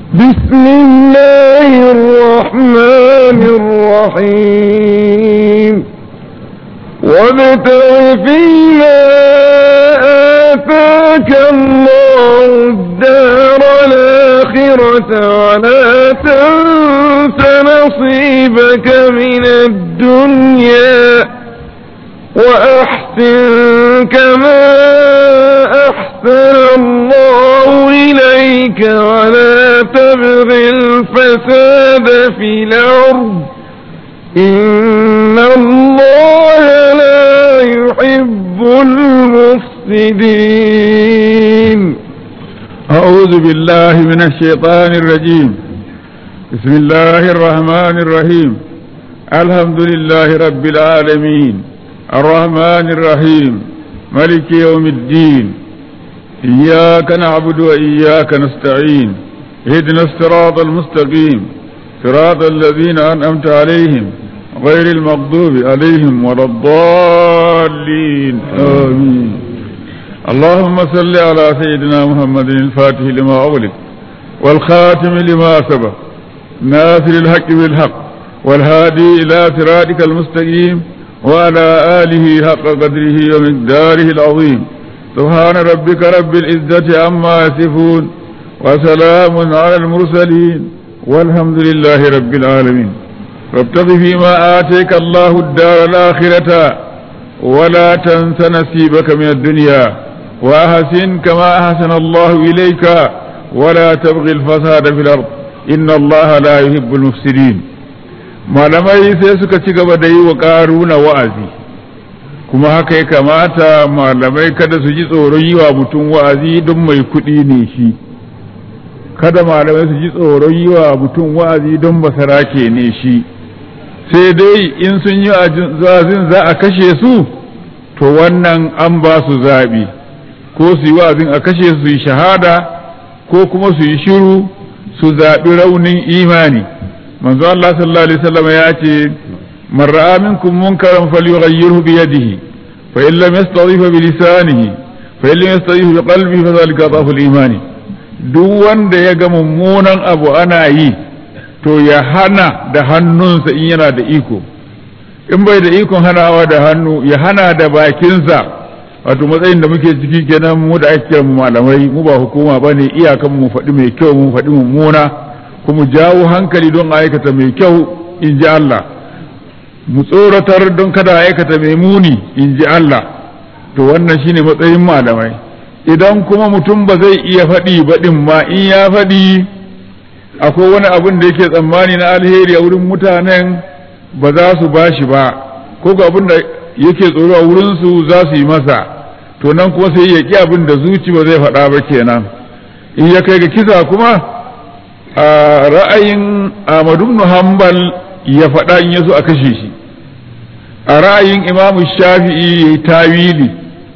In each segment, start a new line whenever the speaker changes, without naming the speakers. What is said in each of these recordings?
بسم الله الرحمن الرحيم وابتغ فيما آتاك الله الدار الآخرة ولا تنس نصيبك من الدنيا وأحسن كما أحسن الله إليك ولا تبغ الفساد في الأرض إن الله لا يحب المفسدين
أعوذ بالله من الشيطان الرجيم بسم الله الرحمن الرحيم الحمد لله رب العالمين الرحمن الرحيم ملك يوم الدين إياك نعبد وإياك نستعين اهدنا الصراط المستقيم صراط الذين أنعمت عليهم غير المغضوب عليهم ولا الضالين آمين اللهم صل على سيدنا محمد الفاتح لما أغلق والخاتم لما سبق ناصر الحق بالحق والهادي إلى صراطك المستقيم وعلى آله حق قدره ومقداره العظيم سبحان ربك رب العزة عما يصفون وسلام على المرسلين والحمد لله رب العالمين وابتغ فيما آتيك الله الدار الآخرة ولا تنس نصيبك من الدنيا وأحسن كما أحسن الله إليك ولا تبغي الفساد في الأرض إن الله لا يحب المفسدين malamai sai suka ci gaba da yi wa ƙaruna wa'azi kuma haka ya kamata malamai kada su ji tsoron yi wa mutum wa'azi don mai kuɗi ne shi kada malamai su ji tsoron yi wa mutum wa'azi don basarake ne shi sai dai in sun yi wa'azin za a kashe su to wannan an ba su zaɓi ko su yi wa'azin a kashe su yi shahada ko kuma su yi shiru su zaɓi raunin imani manzo Allah sallallahu alaihi wasallam ya ce man ra'a minkum munkaran falyughayyirhu bi yadihi fa in lam yastadhif bi lisanihi fa in lam yastadhif bi qalbihi fa dhalika dhafu al-imani duk wanda ya ga mummunan abu ana yi to ya hana da hannunsa in yana da iko in bai da ikon hanawa da hannu ya hana da bakinsa wato matsayin da muke ciki kenan mu da ake mu malamai mu ba hukuma bane iyakan mu faɗi mai kyau mu faɗi mummuna kuma jawo hankali don aikata mai kyau in ji Allah mu tsoratar don kada aikata mai muni in ji Allah to wannan shine matsayin malamai idan kuma mutum ba zai iya faɗi baɗin ma in ya faɗi akwai wani abin da yake tsammani na alheri a wurin mutanen ba za su ba shi ba ko ga abin da yake tsoro a wurinsu za su yi masa to nan kuma sai ya ƙi abin da zuci ba zai faɗa ba kenan in ya kai ga kisa kuma a ra'ayin Ahmadu ibn Hanbal ya faɗa in yaso a kashe shi a ra'ayin Imam Shafi'i yayi tawili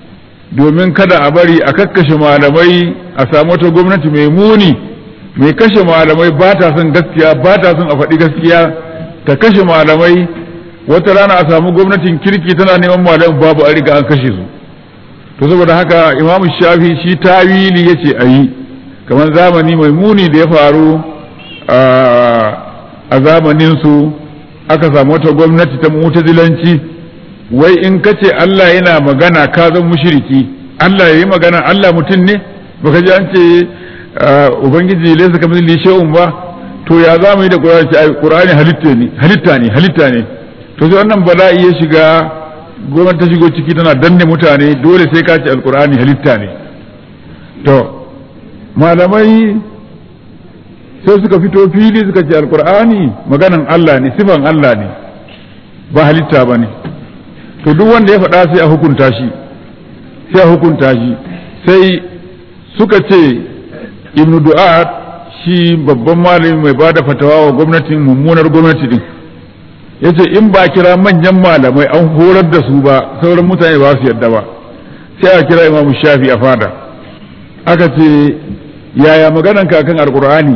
domin kada a bari a kakkashe malamai a samu wata gwamnati mai muni mai kashe malamai ba ta son gaskiya ba ta son a faɗi gaskiya ta kashe malamai wata rana a samu gwamnatin kirki tana neman malamai babu a riga an kashe su to saboda haka Imam Shafi'i shi tawili yace a yi kamar zamani mai muni da ya faru a zamaninsu aka samu wata gwamnati ta mutazilanci wai in ka ce Allah yana magana ka zan mushiriki Allah ya yi magana Allah mutum ne baka ji an ce ubangiji laisa kamar li shay'un ba to ya za mu yi da Qur'ani ce Qur'ani halitta ne halitta ne halitta ne to sai wannan bala'i ya shiga gwamnati ta shigo ciki tana danne mutane dole sai ka ce alqur'ani halitta ne to malamai sai suka fito fili suka ce alkur'ani maganan Allah ne sifan Allah ne ba halitta ba ne to duk wanda ya faɗa sai a hukunta shi sai a hukunta shi sai suka ce ibnu du'ad shi babban malami mai ba da fatawa wa gwamnatin mummunar gwamnati din ya ce in ba kira manyan malamai an horar da su ba sauran mutane ba su yadda ba sai a kira imamu shafi a fada aka ce yaya maganan kakan alkur'ani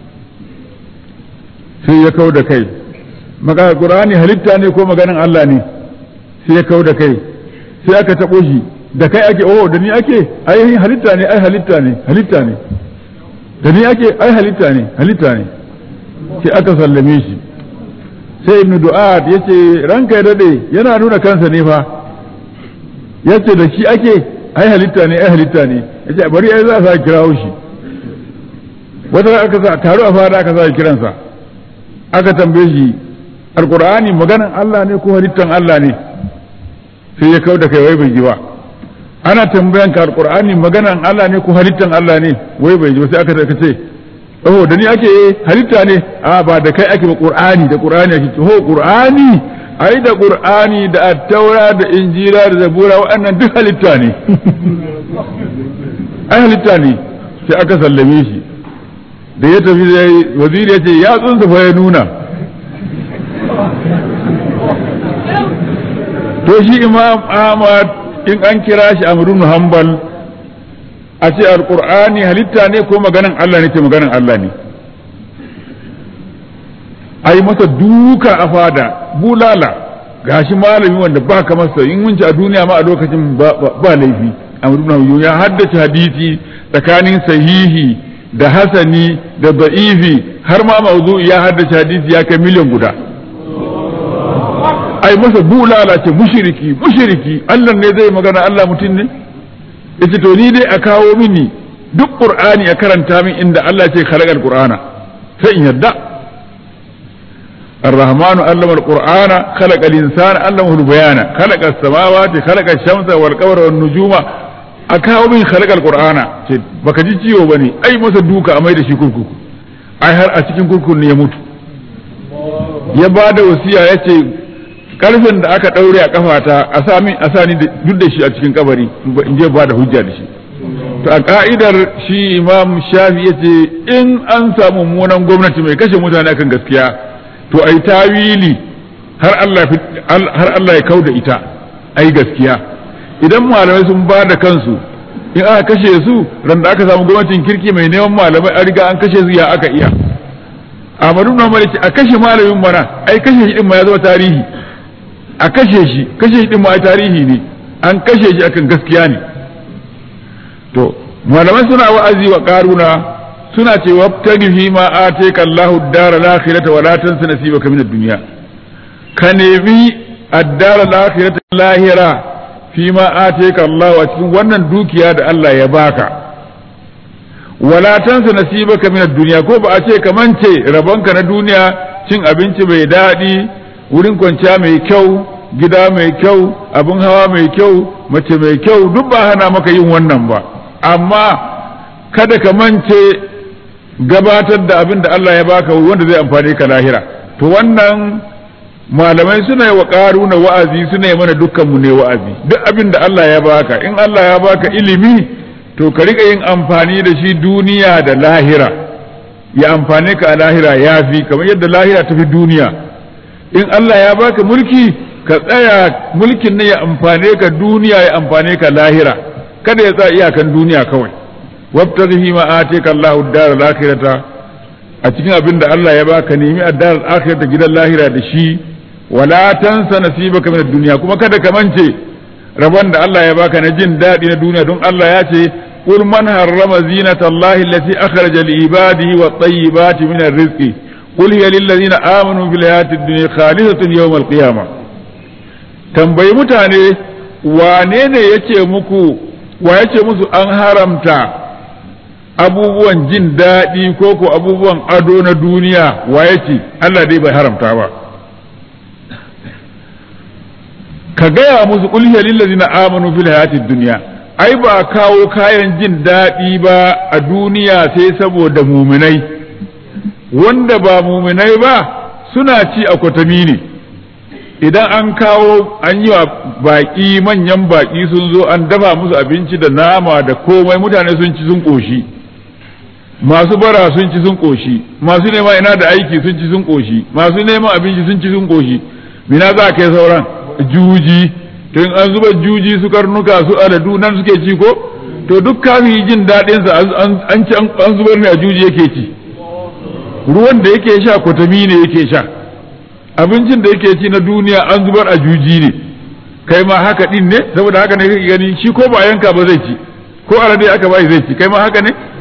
sai ya kau da kai magana qur'ani halitta ne ko maganan Allah ne sai ya kau da kai sai aka taɓo shi da kai ake oh da ni ake ai halitta ne ai halitta ne halitta ne da ni ake ai halitta ne halitta ne sai aka sallame shi sai ibnu du'ad yace ranka ya dade yana nuna kansa ne fa yace da shi ake ai halitta ne ai halitta ne yace bari ai za a sa kirawo shi wata aka sa taro a fara aka sa kiransa aka tambaye shi alqur'ani maganan Allah ne ko halittan Allah ne sai ya kauda kai wai bai ji ba ana tambayan ka alqur'ani maganan Allah ne ko halittan Allah ne wai bai ji ba sai aka ce oh da ni ake halitta ne a ba da kai ake ba qur'ani da qur'ani ake ho qur'ani ai da qur'ani da at-taura da injila da zabura waɗannan duk halitta ne ai halitta ne sai aka sallame shi da ya tafi waziri ya ce ya tsunsa fa ya nuna to shi imam ahmad in an kira shi amrun hanbal a ce alkur'ani halitta ne ko maganan Allah ne ce maganan Allah ne a yi masa duka a fada bulala gashi malami wanda ba ka masa in mun ci a duniya ma a lokacin ba laifi amrun ya haddace hadisi tsakanin sahihi da hasani da ba'ifi har ma mawzu ya haddace hadisi ya kai miliyan guda ai masa bulala ce mushiriki mushiriki Allah ne zai magana Allah mutum ne yace to ni dai a kawo mini duk qur'ani a karanta min inda Allah ce khalaqal qur'ana sai in yadda الرحمن علم القرآن خلق الإنسان علمه البيان خلق السماوات خلق الشمس والقمر والنجوم أكاو من خلق القرآن baka ji ciwo bane ai masa duka a mai da shi kurkuku ai har a cikin kurkukun ne ya mutu ya ba da wasiya ya ce karfin da aka ɗaure a kafata a sami a sani duk da shi a cikin kabari in je ba da hujja da shi to a ka'idar shi imam shafi ya ce in an samu mummunan gwamnati mai kashe mutane akan gaskiya to ai tawili har Allah har Allah ya kauda ita ai gaskiya idan malamai sun ba da kansu in aka kashe su ran da aka samu gwamnatin kirki mai neman malamai an riga an kashe su ya aka iya Ahmadu na Malik a kashe malamin mana ai kashe shi din ma ya zama tarihi a kashe shi kashe shi din ma tarihi ne an kashe shi akan gaskiya ne to malamai suna wa'azi wa karuna suna ce wabtagi fi ma ateka Allahu ad-dara al-akhirata wa la tansa nasibaka min ad-dunya ka nemi ad-dara al-akhirata lahira fi ma ateka Allah a cikin wannan dukiya da Allah ya baka wala tansa nasibaka min ad-dunya ko ba a ce ka mance rabonka na duniya cin abinci mai daɗi wurin kwanciya mai kyau gida mai kyau abin hawa mai kyau mace mai kyau duk ba hana maka yin wannan ba amma kada ka mance gabatar da abin da Allah ya baka wanda zai amfane ka lahira to wannan malamai suna yi wa ƙaruna wa'azi suna yi mana dukkanmu ne wa'azi duk abin da Allah ya baka in Allah ya baka ilimi to ka riƙa yin amfani da shi duniya da lahira ya amfane ka a lahira ya fi kamar yadda lahira ta fi duniya in Allah ya baka mulki ka tsaya mulkin ne ya amfane ka duniya ya amfane ka lahira kada ya tsaya iyakan duniya kawai wabtaghi fi ma ataka Allahu ad-dar al-akhirata a cikin abin da Allah ya baka nemi ad-dar al-akhirata gidan lahira da shi wala tansa nasibaka min ad-dunya kuma kada ka mance rabon da Allah ya baka na jin daɗi na duniya don Allah ya ce قل من حرم زينة الله التي أخرج لعباده والطيبات من الرزق قل هي للذين آمنوا بالحياة الدنيا خالصة يوم القيامة tambayi mutane wane ne yace muku wa yace musu an haramta abubuwan jin daɗi ko ko abubuwan ado na duniya wa yace Allah dai bai haramta ba ka gaya musu qul hiya lillazina amanu fil hayatid dunya ai ba kawo kayan jin daɗi ba a duniya sai saboda muminai wanda ba muminai ba suna ci a kwatami ne idan an kawo an yi wa baƙi manyan baƙi sun zo an dafa musu abinci da nama da komai mutane sun ci sun ƙoshi masu bara sun ci sun ƙoshi masu neman ina da aiki sun ci sun ƙoshi masu neman abinci sun ci sun ƙoshi mina za kai sauran juji to in an zuba juji su karnuka su aladu nan suke ci ko to duk kafin jin daɗin sa an ci an zubar ne a juji yake ci ruwan da yake sha kwatami ne yake sha abincin da yake ci na duniya an zubar a juji ne kai ma haka din ne saboda haka ne kake gani shi ko ba yanka ba zai ci ko alade aka bai zai ci kai ma haka ne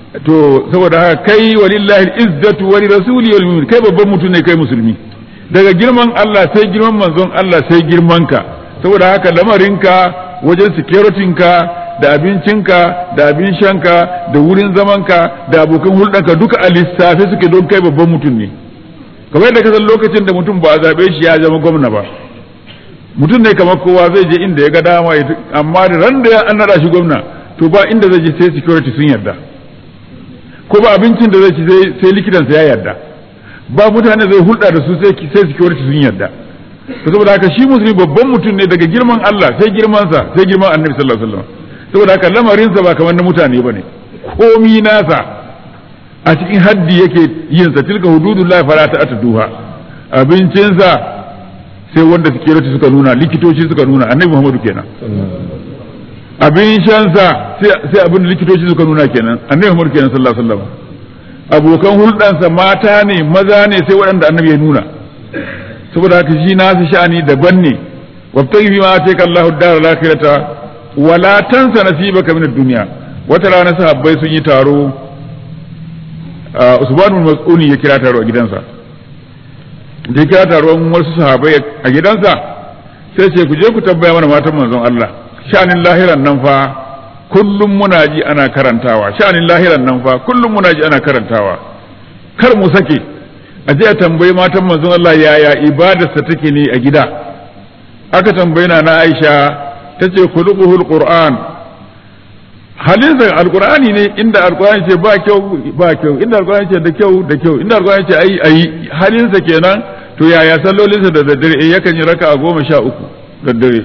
to saboda haka kai walillahi izzatu wa rasuli wal mu'min kai babban mutum ne kai musulmi daga girman Allah sai girman manzon Allah sai girman ka saboda haka lamarinka wajen securitinka da abincinka da abin shanka da wurin zamanka da abokan hulɗanka duka a lissafe suke don kai babban mutum ne kamar yadda ka san lokacin da mutum ba a zaɓe shi ya zama gwamna ba mutum ne kamar kowa zai je inda ya ga dama amma da ran da an naɗa shi gwamna to ba inda zai je sai security sun yarda ko ba abincin da zai ci sai likitansa ya yarda ba mutane zai hulɗa da su sai security sun yarda to saboda haka shi musulmi babban mutum ne daga girman Allah sai girmansa sai girman annabi sallallahu alaihi wasallam saboda haka lamarinsa ba kamar na mutane bane komi nasa a cikin haddi yake yin sa tilka hududullahi fala ta'tuduha abincinsa sai wanda security suka nuna likitoci suka nuna annabi Muhammadu kenan abin shansa sai abin likitoci suka nuna kenan annabi Muhammadu kenan sallallahu alaihi wasallam abokan hulɗansa mata ne maza ne sai waɗanda annabi ya nuna saboda haka shi nasu sha'ani daban ne wabtaghi fi ma ataka Allahu ad-dar al-akhirata wala tansa nasibaka min ad-dunya wata rana sahabbai sun yi taro Usman bin Mas'ud ya kira taro a gidansa da ya kira taron wasu sahabbai a gidansa sai ce ku je ku tabbaya mana matan manzon Allah sha'anin lahiran nan fa kullum muna ji ana karantawa sha'anin lahiran nan fa kullum muna ji ana karantawa kar mu sake a je a tambayi matan manzon Allah yaya ibadarsa take ne a gida aka tambayi na na Aisha tace khuluquhul Qur'an halinsa alqur'ani ne inda alqur'ani ce ba kyau ba kyau inda alqur'ani ce da kyau da kyau inda alqur'ani ce ayi ayi halinsa kenan to yaya sallolinsa da daddare yakan yi raka'a goma sha uku daddare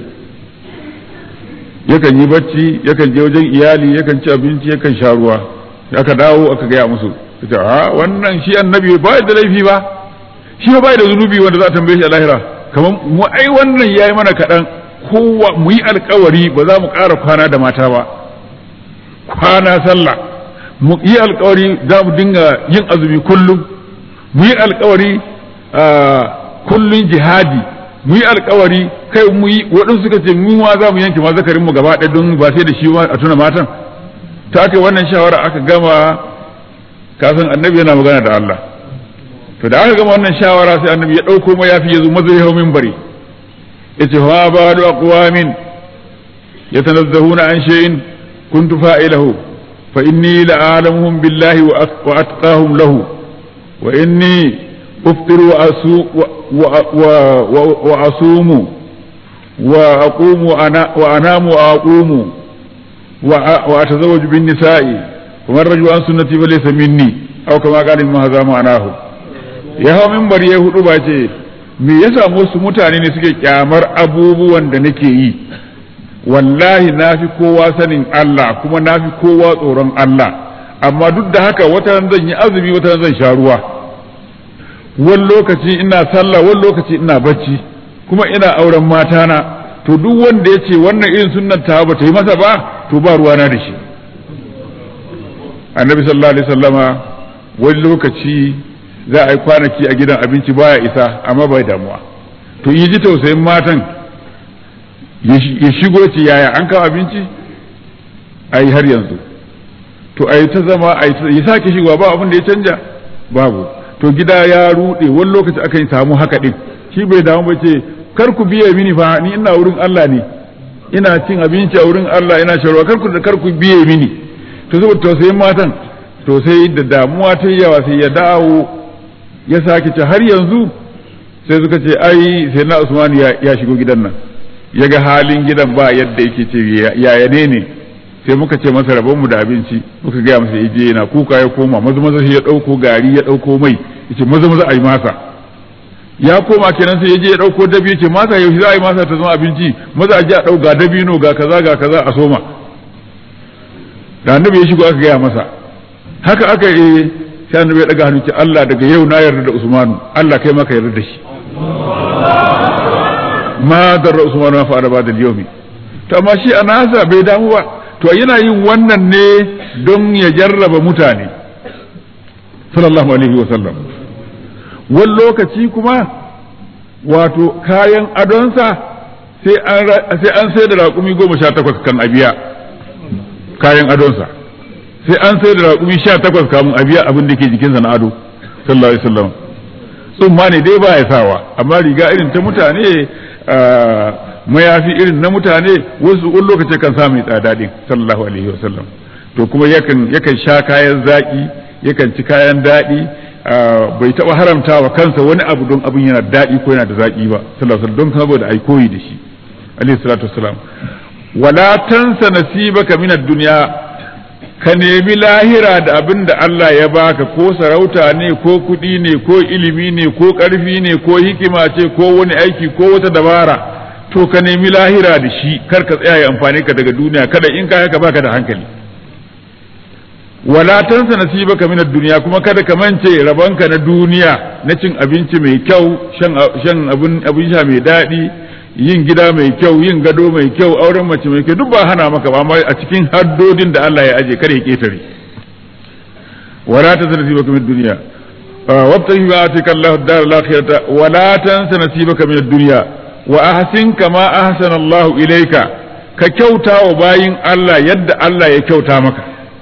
yakan yi bacci yakan je wajen iyali yakan ci abinci yakan sha ruwa aka dawo aka gaya musu ta a wannan shi annabi ba da laifi ba shi ba da zunubi wanda za a tambaye shi a lahira kamar mu ai wannan yayi mana kaɗan kowa mu yi alkawari ba za mu ƙara kwana da mata ba kwana sallah mu yi alkawari za mu dinga yin azumi kullum mu yi alkawari kullum jihadi mu yi alkawari kai mu yi waɗansu suka ce mu ma za mu yanke ma zakarin mu gaba ɗaya don ba sai da shi a tuna matan ta aka wannan shawara aka gama kasan annabi yana magana da Allah to da aka gama wannan shawara sai annabi ya ɗauko ma yafi ya zo maza ya hau minbari yace fa ba'du aqwamin yatanazzahuna an shay'in kuntu fa'ilahu fa inni la'alamuhum billahi wa atqahum lahu wa inni أفطر وأصوم وأقوم وأنام وأقوم وأتزوج بالنساء ومن رجل عن سنتي فليس مني أو كما قال ما هذا معناه ya hau mimbar ya hudu ba ce me ya samu wasu mutane ne suke kyamar abubuwan da nake yi wallahi na fi kowa sanin Allah kuma na fi kowa tsoron Allah amma duk da haka wata zan yi azumi wata zan sha ruwa wani lokaci ina sallah wani lokaci ina bacci kuma ina auren matana to duk wanda ya ce wannan irin sunnan ta ba ta yi masa ba to ba ruwana da shi annabi sallallahu alaihi wasallama wani lokaci za a yi kwanaki a gidan abinci baya isa amma bai damuwa to yi ji tausayin matan ya shigo ce yaya an kawo abinci a yi har yanzu to a yi ta zama a yi sake shigowa ba abin da ya canja babu to gida ya rude wani lokaci aka yi samu haka din shi bai damu ba ce kar ku biye mini fa ni ina wurin Allah ne ina cin abinci a wurin Allah ina sharwa kar ku kar ku biye mini to saboda tausayin matan to sai da damuwa ta yawa sai ya dawo ya sake ce har yanzu sai suka ce ai sai na Usman ya shigo gidan nan ya ga halin gidan ba yadda yake ce yaya ne ne sai muka ce masa rabon mu da abinci muka gaya masa yaje yana kuka ya koma maza maza ya dauko gari ya dauko mai yace maza maza ayi masa ya koma kenan sai yaje ya dauko dabi yace masa yaushe za a yi masa ta zama abinci maza a je a dau ga dabino ga kaza ga kaza a soma da annabi ya shigo aka gaya masa haka aka yi sai annabi ya daga hannu ce Allah daga yau na yarda da Usmanu Allah kai maka yarda da shi ma darra Usmanu ma fa'ala ba da yawmi to amma shi a nasa bai damu ba to yana yin wannan ne don ya jarraba mutane sallallahu alaihi wasallam wani lokaci kuma wato kayan adonsa sai an sai da raƙumi goma sha takwas kan abiya kayan adonsa sai an sai da raƙumi sha takwas kamun a biya abin da ke jikinsa na ado sallallahu alaihi wasallam tsumma ne dai ba ya sawa amma riga irin ta mutane mayafi irin na mutane wasu wani lokaci kan sa mai tsada din sallallahu alaihi wasallam to kuma yakan yakan sha kayan zaki yakan ci kayan daɗi bai taɓa haramta wa kansa wani abu don abin yana daɗi ko yana da zaki ba sallallahu alaihi don saboda ai koyi da shi alaihi salatu wassalam wala tansa nasibaka min ad-dunya ka nemi lahira da abin da Allah ya baka ko sarauta ne ko kuɗi ne ko ilimi ne ko ƙarfi ne ko hikima ce ko wani aiki ko wata dabara to ka nemi lahira da shi kar ka tsaya ya amfani ka daga duniya kada in ka haka baka da hankali wala tansa nasibaka min ad-dunya kuma kada ka mance rabanka na duniya na cin abinci mai kyau shan shan abin abin sha mai daɗi yin gida mai kyau yin gado mai kyau auren mace mai kyau duk ba hana maka ba amma a cikin haddodin da Allah ya aje kada ya ketare wala tansa nasibaka min ad-dunya wabtahi ma atika Allah ad-dar al-akhirata wala tansa nasibaka min ad-dunya wa ahsin kama ahsana Allah ilayka ka kyauta wa bayin Allah yadda Allah ya kyauta maka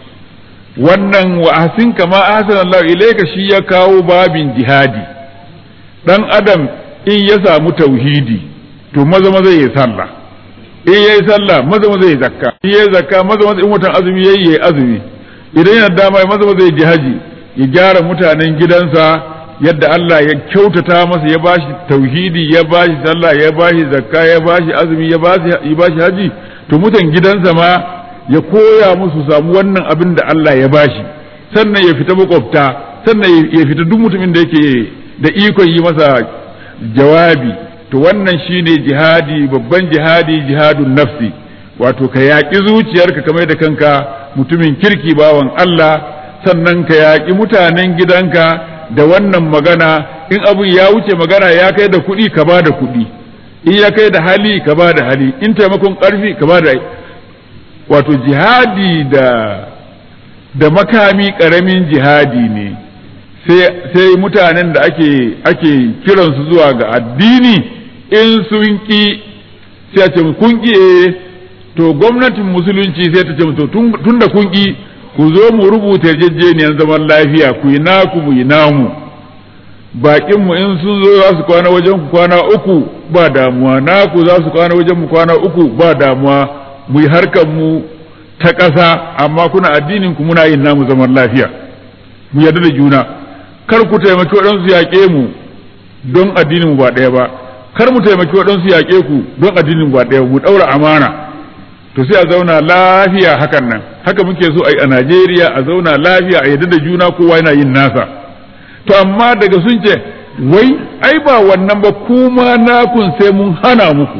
wannan wa ahsin kama ahsana Allah ilayka shi ya kawo babin jihadi dan adam in ya samu tauhidi to maza maza yayi sallah in yayi sallah maza maza yayi zakka in yayi zakka maza maza in watan azumi yayi yayi azumi idan yana dama maza maza yayi jihadi ya gyara mutanen gidansa yadda Allah ya kyautata masa ya bashi tauhidi ya bashi sallah ya bashi zakka ya bashi azumi ya bashi ya bashi haji to mutan gidansa ma ya koya musu samu wannan abin da Allah ya bashi sannan ya fita makwabta sannan ya fita duk mutumin da yake da ikon yi masa jawabi to wannan shine jihadi babban jihadi jihadun nafsi wato ka yaƙi zuciyarka kamar da kanka mutumin kirki bawan Allah sannan ka yaƙi mutanen gidanka da wannan magana in abin ya wuce magana ya kai da kuɗi ka ba da kuɗi in ya kai da hali ka ba da hali in taimakon ƙarfi ka ba da wato jihadi da da makami ƙaramin jihadi ne sai mutanen da ake ake kiransu zuwa ga addini in sun ƙi sai a ce kun ƙi to gwamnatin musulunci sai ta ce to tun da kun ƙi ku zo mu rubuta yarjejeniyar zaman lafiya ku yi naku mu yi namu bakin mu in sun zo za su kwana wajen ku kwana uku ba damuwa naku za su kwana wajen mu kwana uku ba damuwa mu yi harkar mu ta ƙasa amma kuna addinin ku muna yin namu zaman lafiya mu yarda da juna kar ku taimaki waɗansu yaƙe mu don addinin mu ba ɗaya ba kar mu taimaki waɗansu yaƙe ku don addinin mu ba ɗaya mu ɗaura amana to sai a zauna lafiya hakan nan haka muke so a yi a Najeriya a zauna lafiya a yadda da juna kowa yana yin nasa to amma daga sun ce wai ai ba wannan ba kuma nakun sai mun hana muku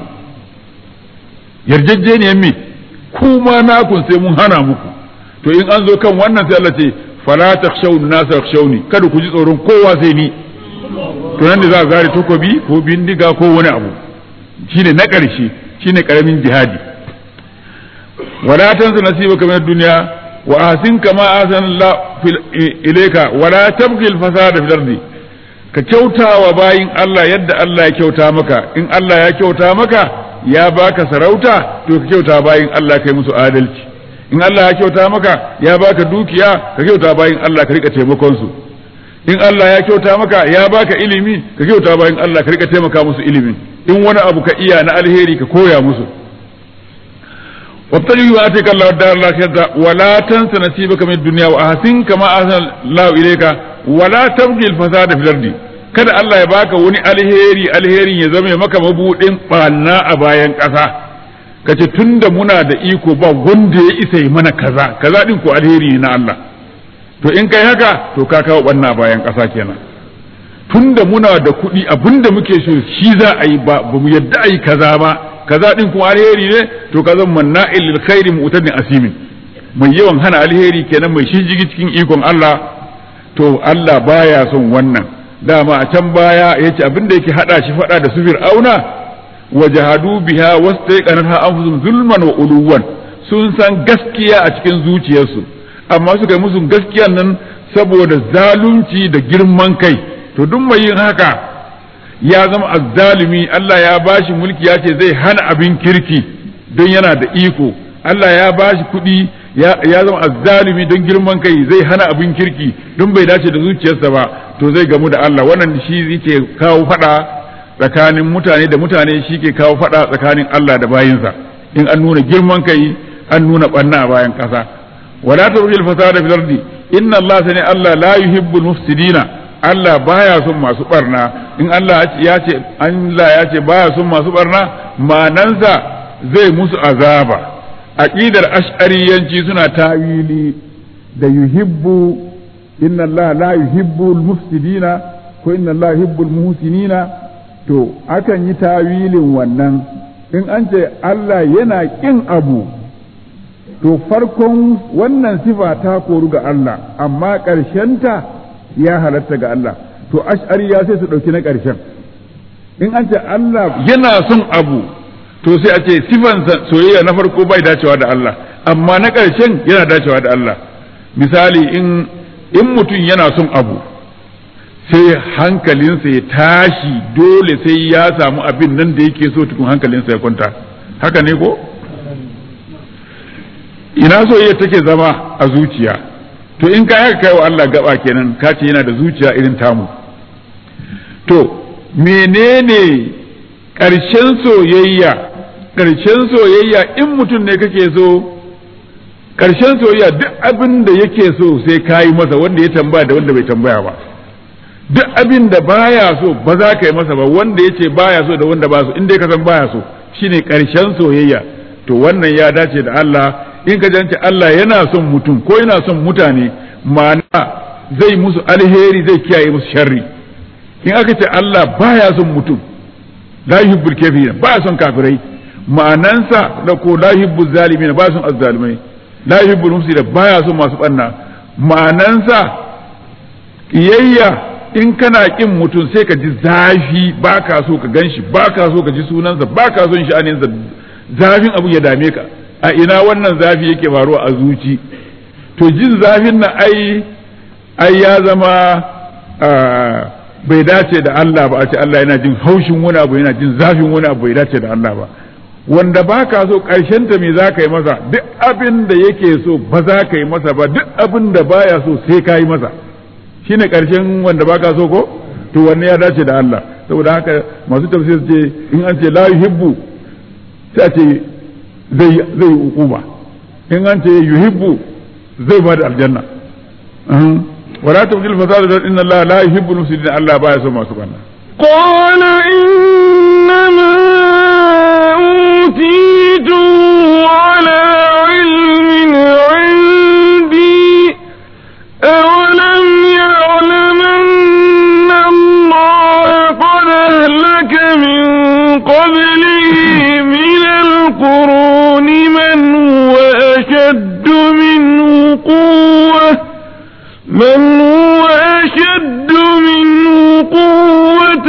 yarjejjeniyar me kuma nakun sai mun hana muku to in an zo kan wannan sai Allah ce fala takhshawun nas takhshawni kada ku ji tsoron kowa sai ni to nan da za a zare takobi ko bindiga ko wani abu shine na ƙarshe shine karamin jihadi ولا تنس نصيبك من الدنيا وأحسن كما أحسن الله إليك ولا تبغي الفساد في الأرض ka kyauta wa bayin Allah yadda Allah ya kyauta maka in Allah ya kyauta maka ya baka sarauta to ka kyauta bayin Allah kai musu adalci in Allah ya kyauta maka ya baka dukiya ka kyauta bayin Allah ka rika taimakon su in Allah ya kyauta maka ya baka ilimi ka kyauta bayin Allah ka rika taimaka musu ilimin in wani abu ka iya na alheri ka koya musu وابتغي واتيك الله الدار الاخره ولا تنس نصيبك من الدنيا واحسن كما احسن الله اليك ولا تبغي الفساد في الارض kada Allah ya baka wani alheri alherin ya zama maka mabudin ɓanna a bayan ƙasa kace tunda muna da iko ba wanda ya isa yi mana kaza kaza din ko alheri ne na Allah to in kai haka to ka kawo ɓanna a bayan ƙasa kenan tunda muna da kuɗi abinda muke so shi za a yi ba ba mu yadda a yi kaza ba kaza din kuma alheri ne to ka zama manna'il lil khairi mu'tadin asimin mai yawan hana alheri kenan mai shijigi cikin ikon Allah to Allah baya son wannan dama a can baya yace abin da yake hada shi fada da su fir'auna wajahadu biha wastaiqanatha anfusuhum zulman wa uluwan sun san gaskiya a cikin zuciyarsu amma suka yi musu gaskiyan nan saboda zalunci da girman kai to duk mai yin haka ya zama azzalimi Allah ya bashi mulki ya ce zai hana abin kirki don yana da iko Allah ya bashi kuɗi ya zama azzalimi don girman kai zai hana abin kirki don bai dace da zuciyarsa ba to zai gamu da Allah wannan shi yake kawo fada tsakanin mutane da mutane shi ke kawo fada tsakanin Allah da bayinsa in an nuna girman kai an nuna banna a bayan kasa wala tawjil fasada fil ardi inna Allah sani Allah la yuhibbul mufsidina Allah baya son masu barna in Allah ya ce Allah ya ce baya son masu barna manansa zai musu azaba aqidar ash'ariyanci suna tawili da yuhibbu inna Allah la yuhibbul mufsidina ko inna Allah yuhibbul muhsinina to akan yi tawilin wannan in an ce Allah yana kin abu to farkon wannan sifa ta koru ga Allah amma ta ya halatta ga Allah to ash'ariya sai su ɗauki na ƙarshen in an ce Allah yana son abu to sai a ce sifansa soyayya na farko bai dacewa da Allah amma na ƙarshen yana dacewa da Allah misali in in mutum yana son abu sai hankalinsa ya tashi dole sai ya samu abin nan da yake so tukun hankalinsa ya kwanta haka ne ko ina soyayya take zama a zuciya to in ka haka kai wa Allah gaba kenan ka ce yana da zuciya irin tamu to menene ƙarshen soyayya ƙarshen soyayya in mutum ne kake so ƙarshen soyayya duk abin da yake so sai ka yi masa wanda ya tambaya da wanda bai tambaya ba duk abin da baya so ba za ka yi masa ba wanda ya ce baya so da wanda ba so in dai ka san baya so shine ƙarshen soyayya to wannan ya dace da Allah in ka jance Allah yana son mutum ko yana son mutane ma'ana zai musu alheri zai kiyaye musu sharri in aka ce Allah baya son mutum la yuhibbul kafirin baya son kafirai ma'anansa da ko la yuhibbul zalimin baya son azzalimai la yuhibbul mufsidin baya son masu banna ma'anansa kiyayya in kana kin mutum sai ka ji zafi baka so ka ganshi baka so ka ji sunansa baka son sha'aninsa zafin abu ya dame ka a ina wannan zafi yake faruwa a zuci to jin zafin nan ai ai ya zama bai dace da Allah ba a ce Allah yana jin haushin wani abu yana jin zafin wani abu bai dace da Allah ba wanda ba ka so ta me za ka yi masa duk abin da yake so ba za ka yi masa ba duk abin da baya so sai ka yi masa shine ƙarshen wanda ba ka so ko to wanne ya dace da Allah saboda haka masu tafsir ce in an ce la yuhibbu sai a ce zai zai hukuma in an ce yuhibbu zai ba da aljanna wala tabdil fasada da inna Allah la yuhibbu al-mufsidin Allah baya so masu banna
قال إنما أوتيته على علم عندي أولم يعلم أن الله قد أهلك من قبله من القرون من هو أشد منه قوة من هو أشد منه قوة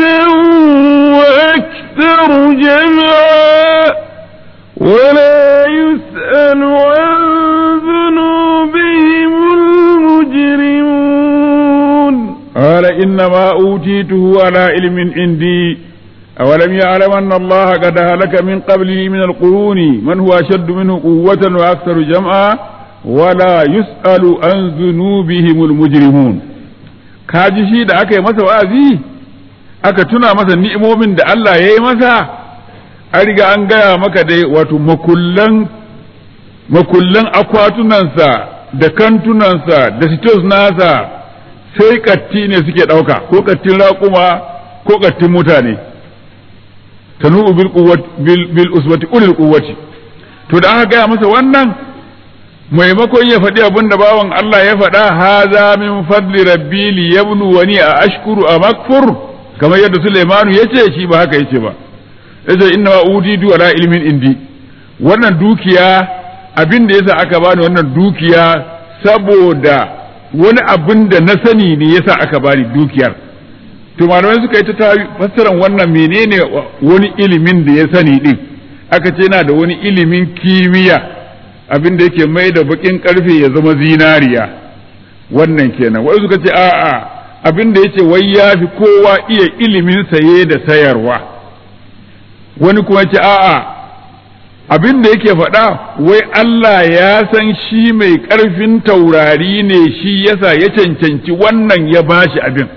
وأكثر جمعا ولا يسأل عن ذنوبهم المجرمون
قال إنما أوتيته على علم عندي أولم يعلم أن الله قد هلك من قبله من القرون من هو أشد منه قوة وأكثر جمعا ولا يسأل عن ذنوبهم المجرمون kaji shi da aka yi masa wa'azi aka tuna masa ni'imomin da Allah ya yi masa an riga an gaya maka dai wato makullan makullan akwatunansa da kantunansa da sitos nasa sai katti ne suke ɗauka ko kattin raƙuma ko kattin mutane tanu bil bil bil uswati ulil quwwati to da aka gaya masa wannan maimakon ya faɗi abin da bawan Allah ya faɗa haza min fadli rabbi li yablu wani a ashkuru a makfur kamar yadda Sulaimanu ya ce shi ba haka yace ba yace inna ma udidu ala ilmin indi wannan dukiya abin da yasa aka bani wannan dukiya saboda wani abin da na sani ne yasa aka bani dukiyar to malamai suka yi ta fassaran wannan menene wani ilimin da ya sani din aka ce yana da wani ilimin kimiyya abin da yake mai da bakin karfe ya zama zinariya wannan kenan wai suka ce a'a abin da yace wai ya fi kowa iya ilimin saye da sayarwa wani kuma ce a'a abin da yake faɗa wai Allah ya san shi mai ƙarfin taurari ne shi yasa ya cancanci wannan ya bashi abin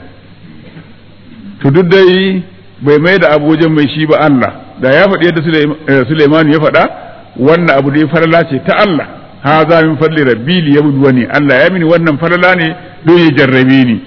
to duk dai bai mai da abu wajen mai shi ba Allah da ya faɗi yadda Suleiman ya faɗa wannan abu da ya farla ce ta Allah ha za min fadli rabbi li yabluwani Allah ya mini wannan farla ne don ya jarrabe ni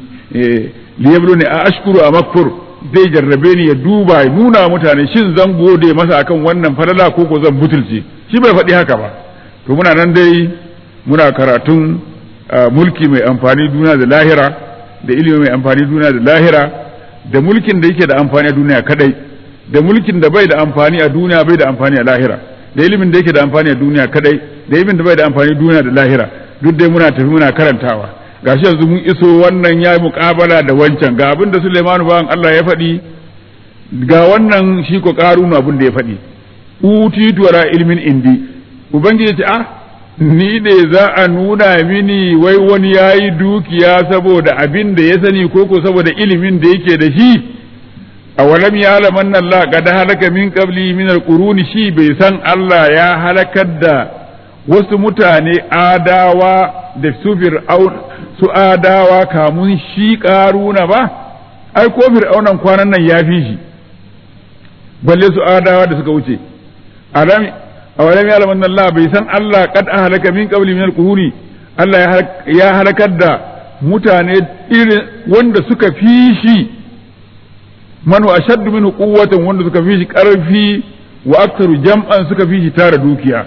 li yabluwani a ashkuru a makfur zai jarrabe ni ya duba ya nuna mutane shin zan gode masa akan wannan falala ko ko zan butulce shi bai faɗi haka ba to muna nan dai muna karatun mulki mai amfani duniya da lahira da ilimi mai amfani duniya da lahira da mulkin da yake da amfani a duniya kadai da mulkin da bai da amfani a duniya bai da amfani a lahira da ilimin da yake da amfani a duniya kadai da ilimin da bai da amfani duniya da lahira duk dai muna tafi muna karantawa gashi yanzu mun iso wannan ya yi muƙabala da wancan ga abin da Suleimanu bawan Allah ya faɗi ga wannan shi ko ƙarunu abin da ya faɗi utitu wala ilmin indi ubangiji ce ah ni ne za a nuna mini wai wani ya yi dukiya saboda abin da ya sani ko ko saboda ilimin da yake da shi a walam ya alaman Allah qad halaka min qabli min alquruni shi bai san Allah ya halakar da wasu mutane adawa da su fir'aun su adawa kamun shi karuna ba ai ko fir'aunan kwanan nan ya fi shi balle su adawa da suka wuce alam awalam ya lamanna Allah bai san Allah kad ahlaka min qabli min al-quruni Allah ya halakar da mutane irin wanda suka fi shi man wa ashaddu minhu quwwatan wanda suka fi shi karfi wa aktsaru jam'an suka fi shi tara dukiya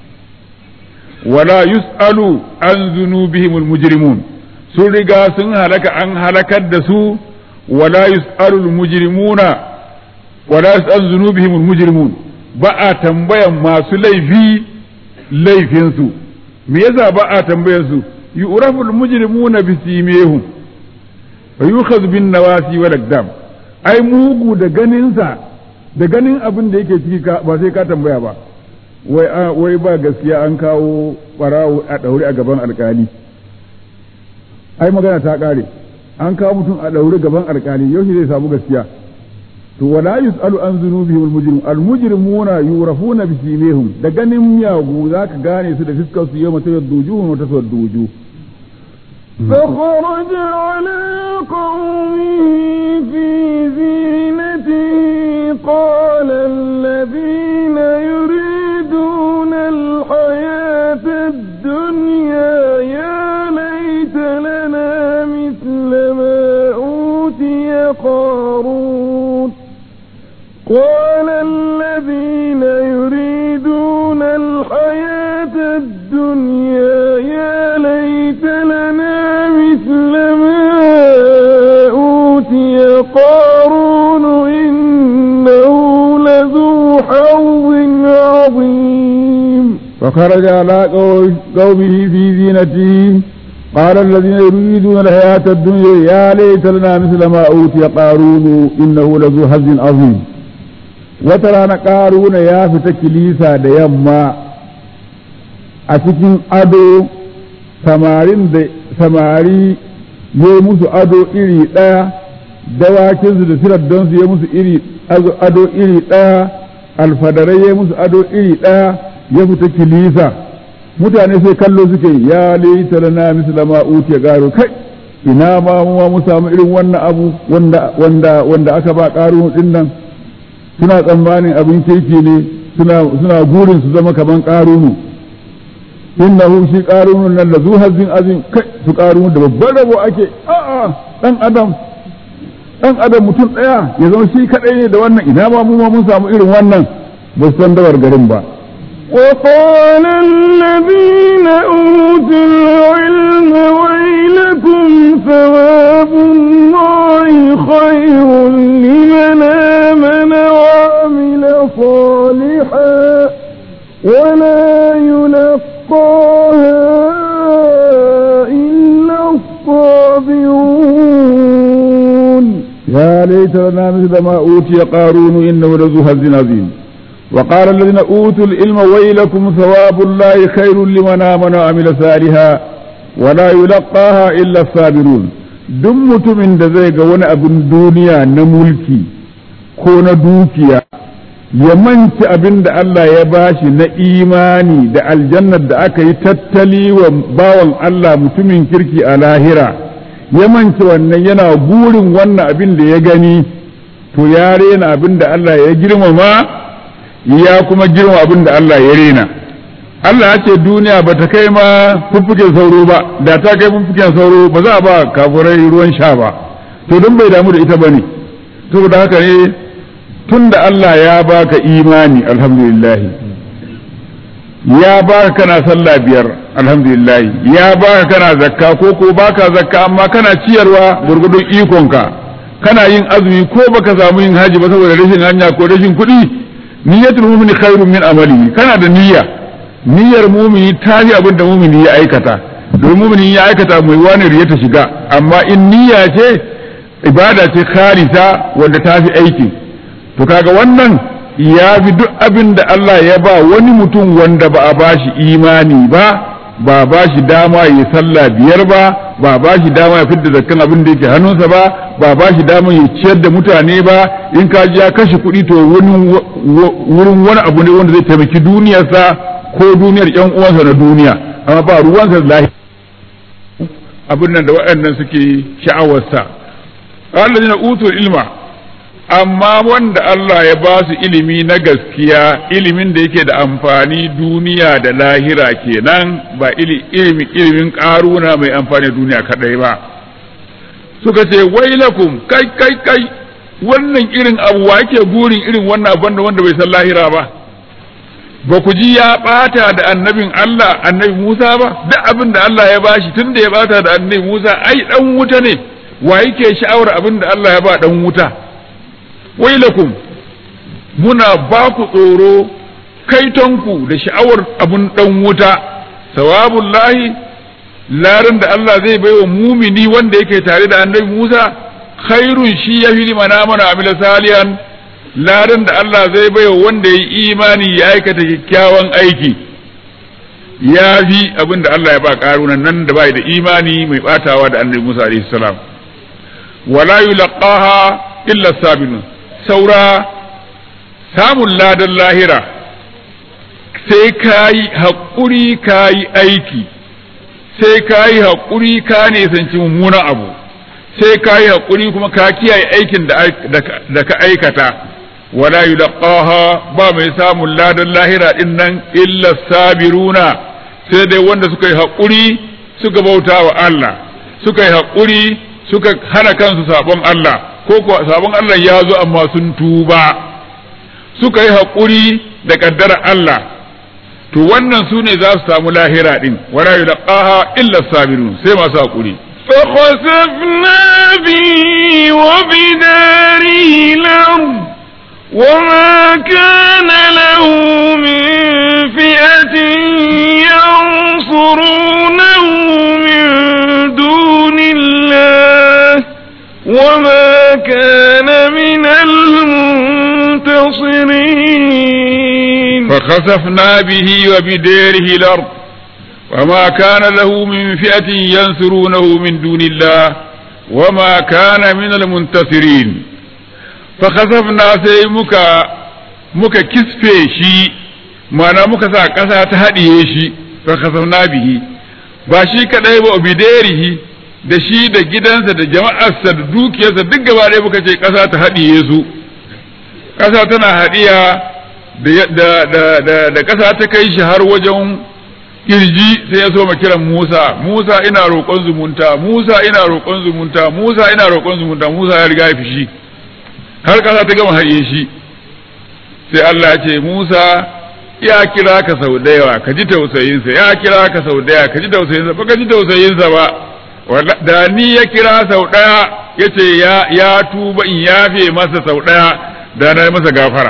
wala yus'alu an zunubihim al-mujrimun sun riga sun halaka an halakar da su wala yus'alu al-mujrimuna wala yus'alu zunubihim al-mujrimun ba a tambayan masu laifi laifinsu me yasa ba a tambayan su yu'rafu al-mujrimuna bi simihum wa yukhadhu bin nawasi wal aqdam ai mugu da ganinsa da ganin abin da yake ciki ba sai ka tambaya ba wai wai ba gaskiya an kawo barawo a daure a gaban alkali ai magana ta kare an kawo mutum a daure gaban alkali yau zai samu gaskiya to wala yusalu an zunubihim almujrim almujrimuna yurafuna bi simihim da ganin miyagu zaka gane su da fiskar su yawma tayaddujuhum wa tasadduju
فخرج على قومه في زينته قال الذين يريدون الحياة الدنيا يا ليت لنا مثل ما أوتي قارون قال الذين يريدون الحياة الدنيا يا ليت لنا مثل ما أوتي قارون إنه لذو حظ عظيم
فخرج على قومه في زينته قال الذين يريدون الحياة الدنيا يا ليت لنا مثل ما أوتي قارون إنه لذو حظ عظيم وترى قارون يا فتكليسا ديما أتكين أدو samarin da samari ya musu ado iri ɗaya dawakinsu da sirar don su ya musu iri ado iri ɗaya alfadarai ya musu ado iri ɗaya ya fita kilisa mutane sai kallo suke ya laita lana misla ma utiya garo kai ina ma mu mu samu irin wannan abu wanda wanda wanda aka ba karo din nan suna tsammanin abin kirki ne suna suna gurin su zama kaman karunu innahu shi qarunun nan la zuhazin azin kai su qarunu da babban rabo ake a'a dan adam dan adam mutum daya ya zama shi kadai ne da wannan ina ma mu ma mun samu irin wannan ba san dawar garin ba
وقال الذين أوتوا العلم ويلكم ثواب الله خير لمن آمن وعمل صالحا ولا يلقاها إلا الصابرون
يا ليت لنا مثل ما أوتي قارون إنه لذو حظ عظيم وقال الذين أوتوا العلم ويلكم ثواب الله خير لمن آمن وعمل صالحا ولا يلقاها إلا الصابرون duk mutumin da zai ga wani abin duniya na mulki ko na dukiya ya manci abin da Allah ya bashi na imani da aljannar da aka yi tattali wa bawan Allah mutumin kirki a lahira ya manci wannan yana burin wannan abin da ya gani to ya rena abin da Allah ya girmama ya kuma girma abin da Allah ya rena Allah ya ce duniya ba ta kai ma fuffuken sauro ba da ta kai fuffuken sauro ba za a ba kafurai ruwan sha ba to don bai damu da ita ba ne saboda haka ne tun da Allah ya baka imani alhamdulillah ya baka kana sallah biyar alhamdulillah ya baka kana zakka ko ko baka zakka amma kana ciyarwa gurgudun ikonka kana yin azumi ko baka samu yin haji ba saboda rashin hanya ko rashin kuɗi niyyatul mu'mini khairun min amali kana da niyya niyyar mumini ta yi abin da mumini ya aikata domin mumini ya aikata mai wani riya ta shiga amma in niyya ce ibada ce kharisa wanda ta fi aiki to kaga wannan ya fi duk abin da Allah ya ba wani mutum wanda ba a bashi imani ba ba ba shi dama ya sallah biyar ba ba ba shi dama ya fidda zakkan abin da yake hannunsa ba ba ba shi dama ya ciyar da mutane ba in ka ji ya kashe kuɗi to wurin wani abu ne wanda zai taimaki duniyarsa ko duniyar yan uwansa na duniya amma ba ruwansa lahi abin nan da waɗannan suke sha'awarsa allazina utul ilma amma wanda Allah ya ba su ilimi na gaskiya ilimin da yake da amfani duniya da lahira kenan ba ilimin ilimin karuna mai amfani duniya kadai ba suka ce wailakum kai kai kai wannan irin abu wa yake burin irin wannan abin da wanda bai san lahira ba ba ku ji ya bata da annabin Allah annabi Musa ba duk abin da Allah ya bashi tun da ya bata da annabi Musa ai dan wuta ne wa yake sha'awar abin da Allah ya ba dan wuta wailakum muna ba ku tsoro kaitonku da sha'awar abun dan wuta sawabun lahi larin da Allah zai baiwa mumini wanda yake tare da annabi Musa khairun shi ya fi mana mana amila salihan larin da Allah zai baiwa wanda ya yi imani ya aikata kyakkyawan aiki ya fi abin da Allah ya ba karunan nan da bai da imani mai batawa da annabi Musa alaihi salam wala yulqaha illa sabinun saura samun ladan lahira sai ka yi haƙuri ka yi aiki sai ka yi haƙuri ka nisanci mummunan abu sai ka yi haƙuri kuma ka kiyaye aikin da ka aikata wala yulqaha ba mai samun ladan lahira din nan illa sabiruna sai dai wanda suka yi haƙuri suka bauta wa Allah suka yi haƙuri suka hana kansu sabon Allah ko kuwa sabon Allah ya zo amma sun tuba suka yi haƙuri da ƙaddara Allah to wannan su ne za su samu lahira ɗin wala yulqaha illa sabirun sai masu haƙuri
فخسفنا به وبداره الأرض وما كان له من فئة ينصرونه من دون الله وما كان من المنتصرين
فخسفنا به وبداره الأرض وما كان له من فئة ينصرونه من دون الله وما كان من المنتصرين فخسفنا سي مكا مكا كسفه شي معنى مكا سا قسا تهديه شي فخسفنا به ba shi kadai ba bidarihi da shi da gidansa da jama'arsa da dukiyarsa duk gaba ɗaya muka ce ƙasa ta haɗiye su ƙasa tana haɗiya da ƙasa ta kai shi har wajen kirji sai ya so ma kiran Musa Musa ina roƙon zumunta Musa ina roƙon zumunta Musa ina roƙon zumunta Musa ya riga ya fishi har ƙasa ta gama haɗiye shi sai Allah ya ce Musa ya kira ka sau da yawa ka ji tausayinsa ya kira ka sau da yawa ka ji tausayinsa ba ka ji tausayinsa ba da ni ya kira sau ɗaya ya ce ya tuba in yafe masa sau ɗaya da na masa gafara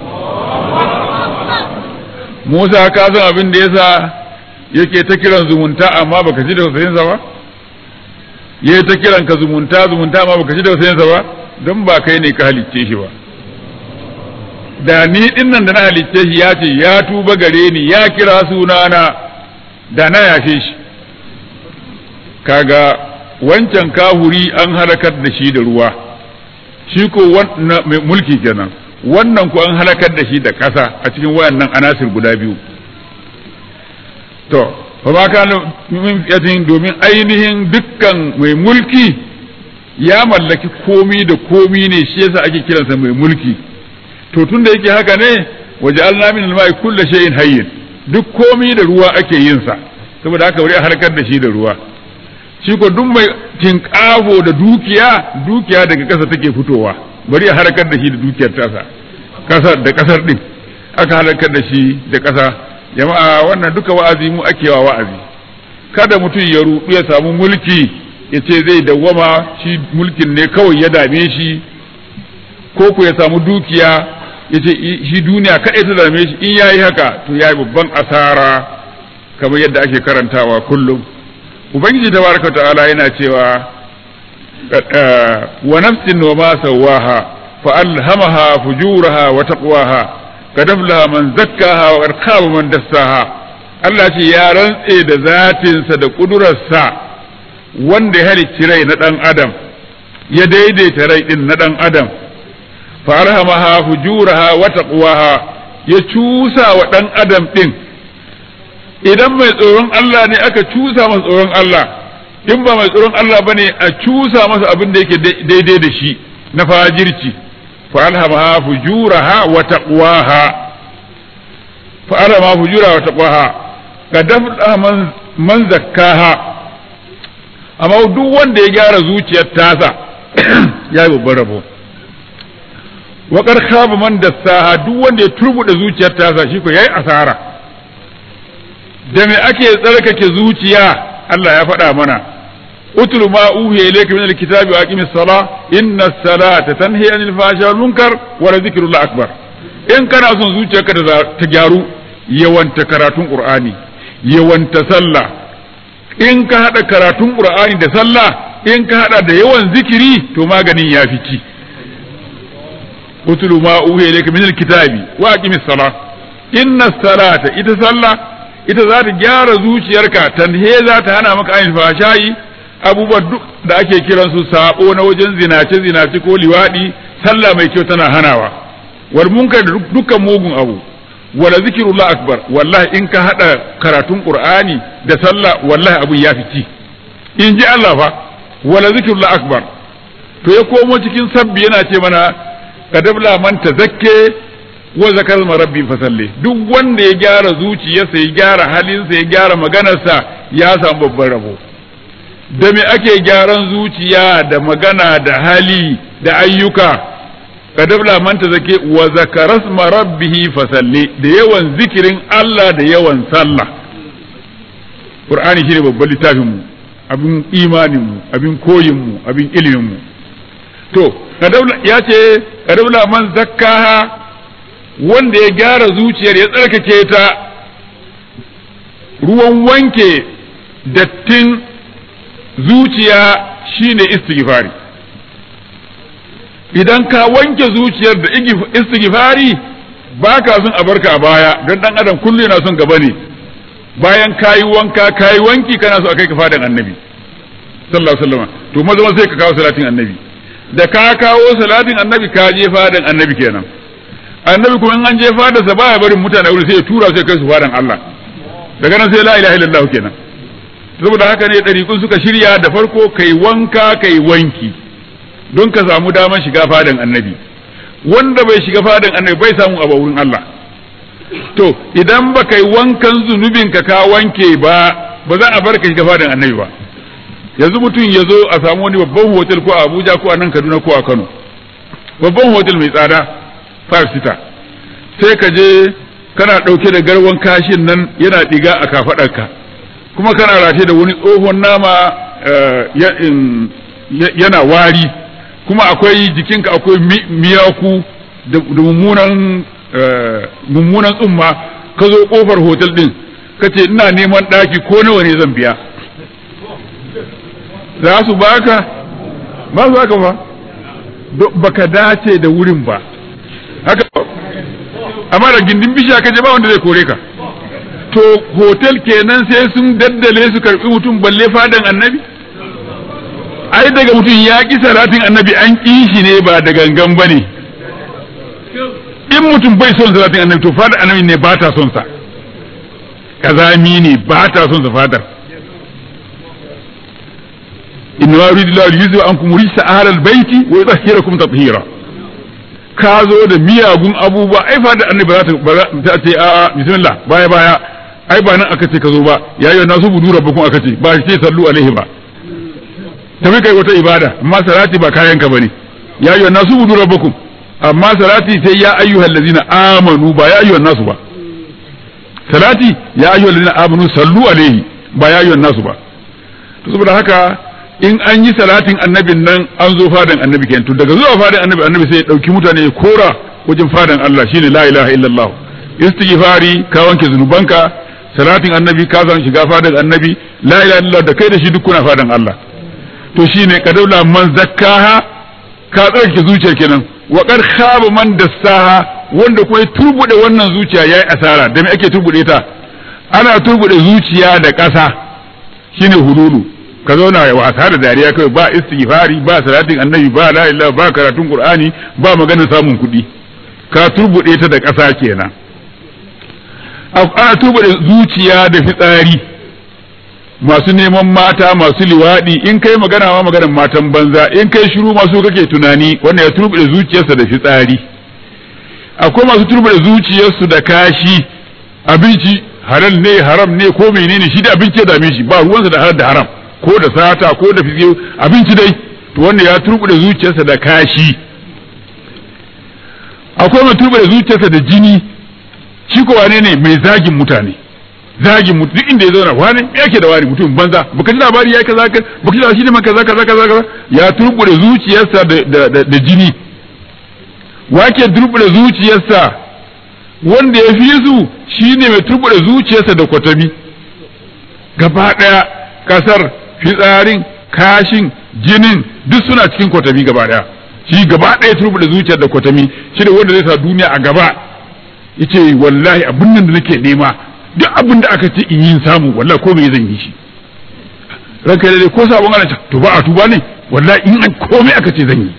Musa ka san abin da yasa yake ta kiran zumunta amma baka ji tausayinsa ba ya ta kiran ka zumunta zumunta amma baka ji tausayinsa ba don ba kai ne ka halicce shi ba da ni dinnan da na halicce shi ya ce ya tuba gare ni ya kira sunana da na yafe shi kaga wancan kahuri an halakar da shi da ruwa shi ko mai mulki kenan wannan ko an halakar da shi da ƙasa a cikin wayannan anasir guda biyu to fa ma kana min fiyatin domin ainihin dukkan mai mulki ya mallaki komi da komi ne shi yasa ake kiransa mai mulki to tun da yake haka ne waje Allah min alma'i kullu shay'in hayyin duk komi da ruwa ake yin sa saboda haka bari a harkar da shi da ruwa shi ko duk mai tinkafo da dukiya dukiya daga ƙasa take fitowa bari a harkar da shi da dukiyar tasa kasar da kasar din aka harkar da shi da ƙasa jama'a wannan duka wa'azi mu ake wa wa'azi kada mutum ya rudu ya samu mulki ya ce zai dawwama shi mulkin ne kawai ya dame shi ko ku ya samu dukiya ya ce shi duniya kaɗai ta dame shi in yayi haka to yayi babban asara kamar yadda ake karantawa kullum ubangiji tabaraka ta'ala yana cewa wa nafsin wa ma sawaha fa alhamaha fujuraha wa taqwaha kadaflaha man zakkaha wa arqaba man dassaha Allah ce ya rantse da zatinsa da kudurarsa wanda ya halicci rai na dan adam ya daidaita rai din na dan adam fa arhamaha fujuraha wa taqwaha ya cusa wa dan adam din idan mai tsoron Allah ne aka cusa masa tsoron Allah in ba mai tsoron Allah bane a cusa masa abin da yake daidai da shi na fajirci fa alhamaha fujuraha wa taqwaha fa alhamaha fujuraha wa taqwaha kadafda man man zakkaha amma duk wanda ya gyara zuciyar tasa ya yi babban rabo wa khaba man dassaha duk wanda ya turbuda zuciyar tasa shi ko yayi asara da me ake tsarkake zuciya Allah ya faɗa mana utlu ma uhiya ilayka min alkitabi wa aqimis sala inna as-salata tanhi anil fahsha wal munkar wa dhikrullahi akbar in kana son zuciyarka ta gyaru yawanta karatun qur'ani yawanta sallah in ka hada karatun qur'ani da sallah in ka hada da yawan zikiri to maganin ya fi ci utlu ma uhiya ilayka min alkitabi wa aqimis sala inna as-salata ita sallah ita za ta gyara zuciyarka tanhe za ta hana maka ainihin fashayi abubuwan duk da ake kiran su sabo na wajen zinace zinace ko liwadi sallah mai kyau tana hanawa wal munkar da dukkan mugun abu wala zikrullah akbar wallahi in ka hada karatun qur'ani da sallah wallahi abu ya fici in ji Allah fa wala zikrullah akbar to ya komo cikin sabbi yana ce mana kadabla man tazakke wa zakar rabbi fasalli duk wanda ya gyara zuciyarsa ya gyara halinsa ya gyara maganarsa ya samu babban rabo da me ake gyaran zuciya da magana da hali da ayyuka kadabla man zake wa zakaras rabbihi fasalli da yawan zikirin Allah da yawan sallah Qur'ani shine babban littafin mu abin imanin mu abin koyin mu abin ilimin mu to kadabla ya ce kadabla man zakkaha wanda ya gyara zuciyar ya tsarkake ta ruwan wanke dattin zuciya shine istighfari idan ka wanke zuciyar da istighfari ba ka son a barka a baya don dan adam kullu yana son gaba ne bayan kayi wanka kayi wanki kana so a kai ka fadan annabi sallallahu alaihi wasallam to maza sai ka kawo salatin annabi da ka kawo salatin annabi ka je fadan annabi kenan annabi kuma in an je fadarsa baya barin mutane wuri sai ya tura sai kai su fadan Allah daga nan sai la ilaha illallah kenan saboda haka ne ɗariƙun suka shirya da farko kai wanka kai wanki don ka samu daman shiga fadan annabi wanda bai shiga fadan annabi bai samu abu wurin Allah to idan ba kai wankan zunubin ka ka wanke ba ba za a bar ka shiga fadan annabi ba yanzu mutum ya zo a samu wani babban hotel ko a Abuja ko a nan Kaduna ko a Kano babban hotel mai tsada five sita sai ka je kana ɗauke da garwan kashin nan yana ɗiga a kafaɗarka kuma kana rataye da wani tsohon nama yana wari kuma akwai jikinka akwai miyaku da mummunan mummunan tsumma ka zo kofar hotel din ka ce ina neman ɗaki ko nawa ne zan biya za su baka ba su baka ba baka dace da wurin ba haka amma da gindin bishiya ka je ba wanda zai kore ka to hotel kenan sai sun daddale su karbi mutum balle fadan annabi ai daga mutum ya ki salatin annabi an ƙi shi ne ba da gangan ba ne in mutum bai son salatin annabi to fadar annabi ne ba ta son sa kazami ne ba ta son sa fadar inna ma yuridu Allahu yuzhiba ankum rijsa ahlal baiti wa yutahhirakum tatheera ka zo da miyagun abubuwa ai fadar annabi za ta ba za ta ce a a bismillah baya baya ai ba nan aka ce ka zo ba yayin nasu budu rabbukum aka ce ba ce sallu alaihi ba tafi kai wata ibada amma salati ba kayan ka bane ya ayyuhan nasu budu rabbukum amma salati sai ya ayyuhal ladzina amanu ba ya ayyuhan nasu ba salati ya ayyuhal ladzina amanu sallu alaihi ba ya ayyuhan nasu ba to saboda haka in an yi salatin annabin nan an zo fadan annabi kenan to daga zuwa fadan annabi annabi sai ya dauki mutane ya kora wajen fadan Allah shine la ilaha illallah istighfari ka wanke zunubanka salatin annabi ka zan shiga fadan annabi la ilaha illallah da kai da shi duk kuna fadan Allah to shine kadaula man zakkaha ka tsarki zuciyar kenan wa qad khaba man dassaha wanda kuma ya turbude wannan zuciya yayi asara da me ake turbude ta ana turbude zuciya da ƙasa shine hululu ka zauna ya wasa da dariya kai ba istighfari ba salatin annabi ba la ilaha ba karatun qur'ani ba maganar samun kuɗi ka turbude ta da ƙasa kenan ana turbude zuciya da fitsari masu neman mata masu liwaɗi in kai magana ma maganar matan banza in kai shiru masu kake tunani wannan ya turbude zuciyarsa da fitsari akwai masu turbude zuciyarsu da kashi abinci halal ne haram ne ko menene shi da abinci ya dame shi ba ruwansa da halal da haram ko da sata ko da fiye abinci dai to wanda ya turbude zuciyarsa da kashi akwai mai turbude zuciyarsa da jini shi ko wane ne mai zagin mutane zagin mutum duk inda ya zauna wani me yake da wani mutum banza baka ji labari yayi kaza ka baka ji labari shi ne kaza kaza kaza kaza ya turbude zuciyarsa da da, da jini wake turbude zuciyarsa wanda ya fi su shine mai turbude zuciyarsa da kwatami gaba daya kasar fitsarin kashin jinin duk suna cikin kwatami gaba daya shi gaba daya turbude zuciyar da kwatami shi da wanda zai sa duniya a gaba yace wallahi abin nan da nake nema duk abin da aka ce in yi samu wallahi ko me zan yi shi ranka dai ko sabon ana to ba a tuba ne wallahi in an komai aka ce zan yi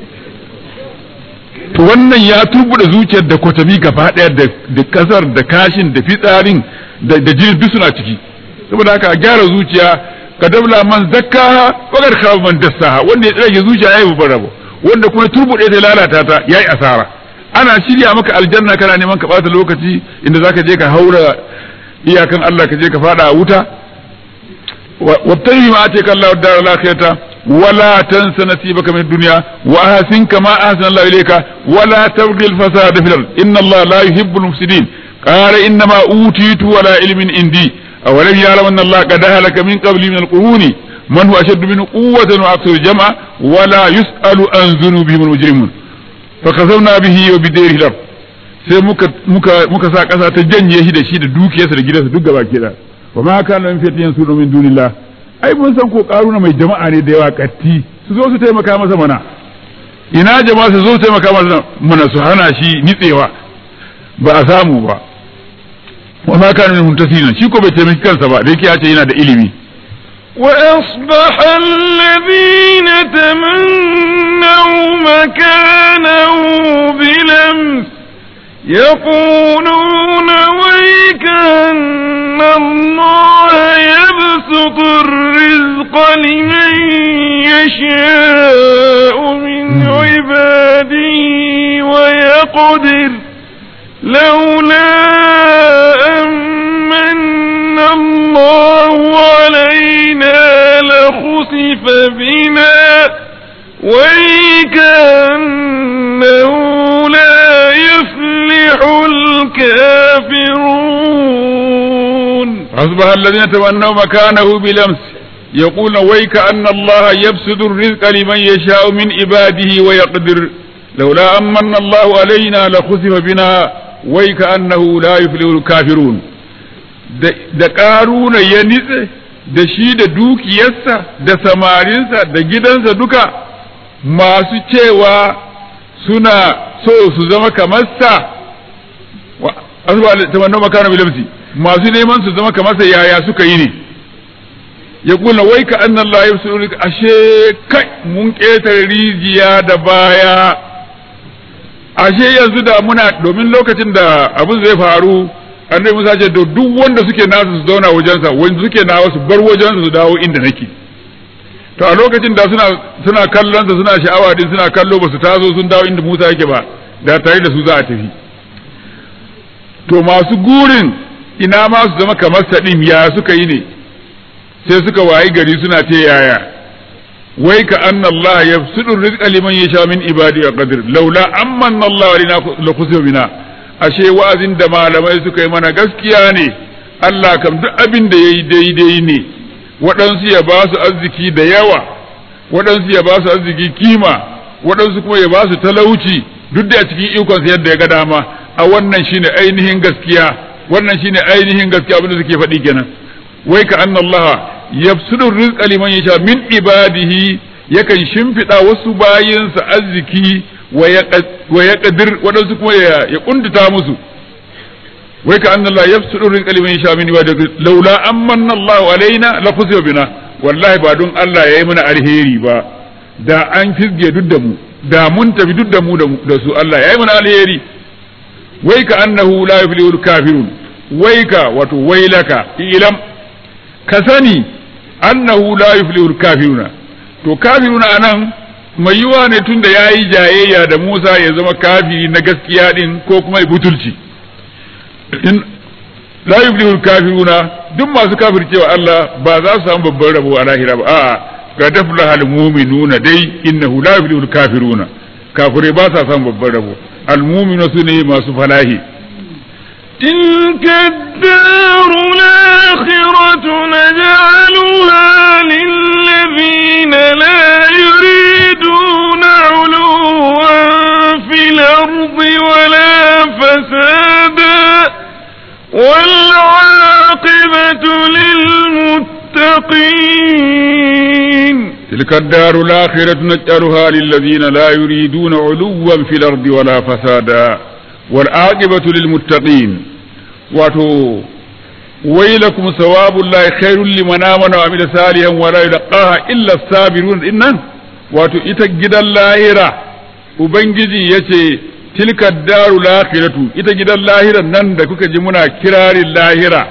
to wannan ya turbuda zuciyar da kwatami gaba daya da kasar da kashin da fitsarin da jinin duk suna ciki saboda haka a gyara zuciya ka dabla man zakkaha wa gar khaba man dassaha wanda ya tsage zuciya yayi babban rabo wanda kuma turbude ta lalata ta yayi asara ana shirya maka aljanna kana neman ka bata lokaci inda zaka je ka haura iyakan Allah ka je ka fada a wuta wattahi ma ataka Allah dar al-akhirata wala tansa nasibaka min dunya wa ahsin kama ahsana Allah ilayka wala tabghi al-fasada fil ard inna Allah la yuhibbu al-mufsidin qala inna ma utitu wala ilmin indi awalam ya'lam anna Allah qad halaka min qabli min al-quruni man huwa ashaddu min quwwatan wa akthar jam'a wala yus'alu an dhunubihim al-mujrimun fakazauna bihi wa bidayhi lab sai muka muka muka sa kasa ta janye shi da shi da dukiyarsa da gidansa duk gaba ke da wa ma kana min fitin sunu min dunillah ai mun san ko karuna mai jama'a ne da yawa katti su zo su taimaka masa mana ina jama'a su zo su taimaka masa mana su hana shi nitsewa ba a samu ba wa ma kana min muntasina shi ko bai taimaki kansa ba da yake ya ce yana da ilimi
وأصبح الذين تمنوا مكانه بلمس يقولون ويك أن الله يبسط الرزق لمن يشاء من عباده ويقدر لولا أمن الله علينا لخسف بنا ويكأنه لا يفلح الكافرون
أصبح الذين تمنوا مكانه بلمس يقول ويك أن الله يبسط الرزق لمن يشاء من عباده ويقدر لولا أمن الله علينا لخسف بنا ويك أنه لا يفلح الكافرون da ƙaruna ya nitse da shi da dukiyarsa da samarinsa da gidansa duka masu cewa suna so su zama kamar sa asuba ta wannan makana bilamsi masu neman su zama kamar sa yaya suka yi ne ya kula wai ka annan la yabsu ashe kai mun ƙetare rijiya da baya ashe yanzu da muna domin lokacin da abin zai faru annabi Musa ce da duk wanda suke nasu su zauna wajensa wanda suke nawa su bar wajensa su dawo inda nake to a lokacin da suna suna kallon sa suna sha'awa din suna kallo ba su taso sun dawo inda Musa yake ba da tare da su za a tafi to masu gurin ina ma su zama kamar sadim ya suka yi ne sai suka wayi gari suna ta yaya wai ka anna Allah yabsudu rizqa liman yasha min ibadi wa qadir laula amanna Allah alina la kusiba bina ashe wa'azin da malamai suka yi mana gaskiya ne Allah kam duk abin da yayi daidai ne waɗansu ya ba su arziki da yawa waɗansu ya ba su arziki kima waɗansu kuma ya ba su talauci duk da a cikin ikonsa yadda ya ga dama a wannan shine ainihin gaskiya wannan shine ainihin gaskiya abin da suke faɗi kenan wai ka anna Allah yabsudu rizqa liman yasha min ibadihi yakan shimfiɗa wasu bayinsa arziki wa ya qadir waɗansu kuma ya kuntuta musu wai ka anna Allah yabsudu rizqa liman yasha min ibadihi laula amanna Allah alaina la kusiba bina wallahi ba don Allah yayi mana alheri ba da an fizge duk da mu da mun tafi duk da mu da su Allah yayi mana alheri wai ka annahu la yuflihul kafirun wai ka wato wailaka ilam ka sani annahu la yuflihul kafiruna to kafiruna anan mai yiwa ne tunda yayi jayayya da Musa ya zama kafiri na gaskiya din ko kuma butulci in la yuflihul kafiruna duk masu kafircewa Allah ba za su samu babban rabo a lahira ba a'a ga daflahal mu'minuna dai innahu la yuflihul kafiruna kafirai ba sa samu babban rabo al mu'minu sune masu falahi
تلك الدار الآخرة نجعلها للذين لا يريدون علوا في الأرض ولا فسادا والعاقبة للمتقين
تلك الدار الآخرة نجعلها للذين لا يريدون علوا في الأرض ولا فسادا والعاقبة للمتقين واتو ويلكم ثواب الله خير لمن آمن وعمل صالحا ولا يلقاها إلا الصابرون إن واتو إتجد اللاهرة Ubangiji ya ce, Tilka daru lahiratu, ita gidan lahiran nan da kuka ji muna kirarin lahira,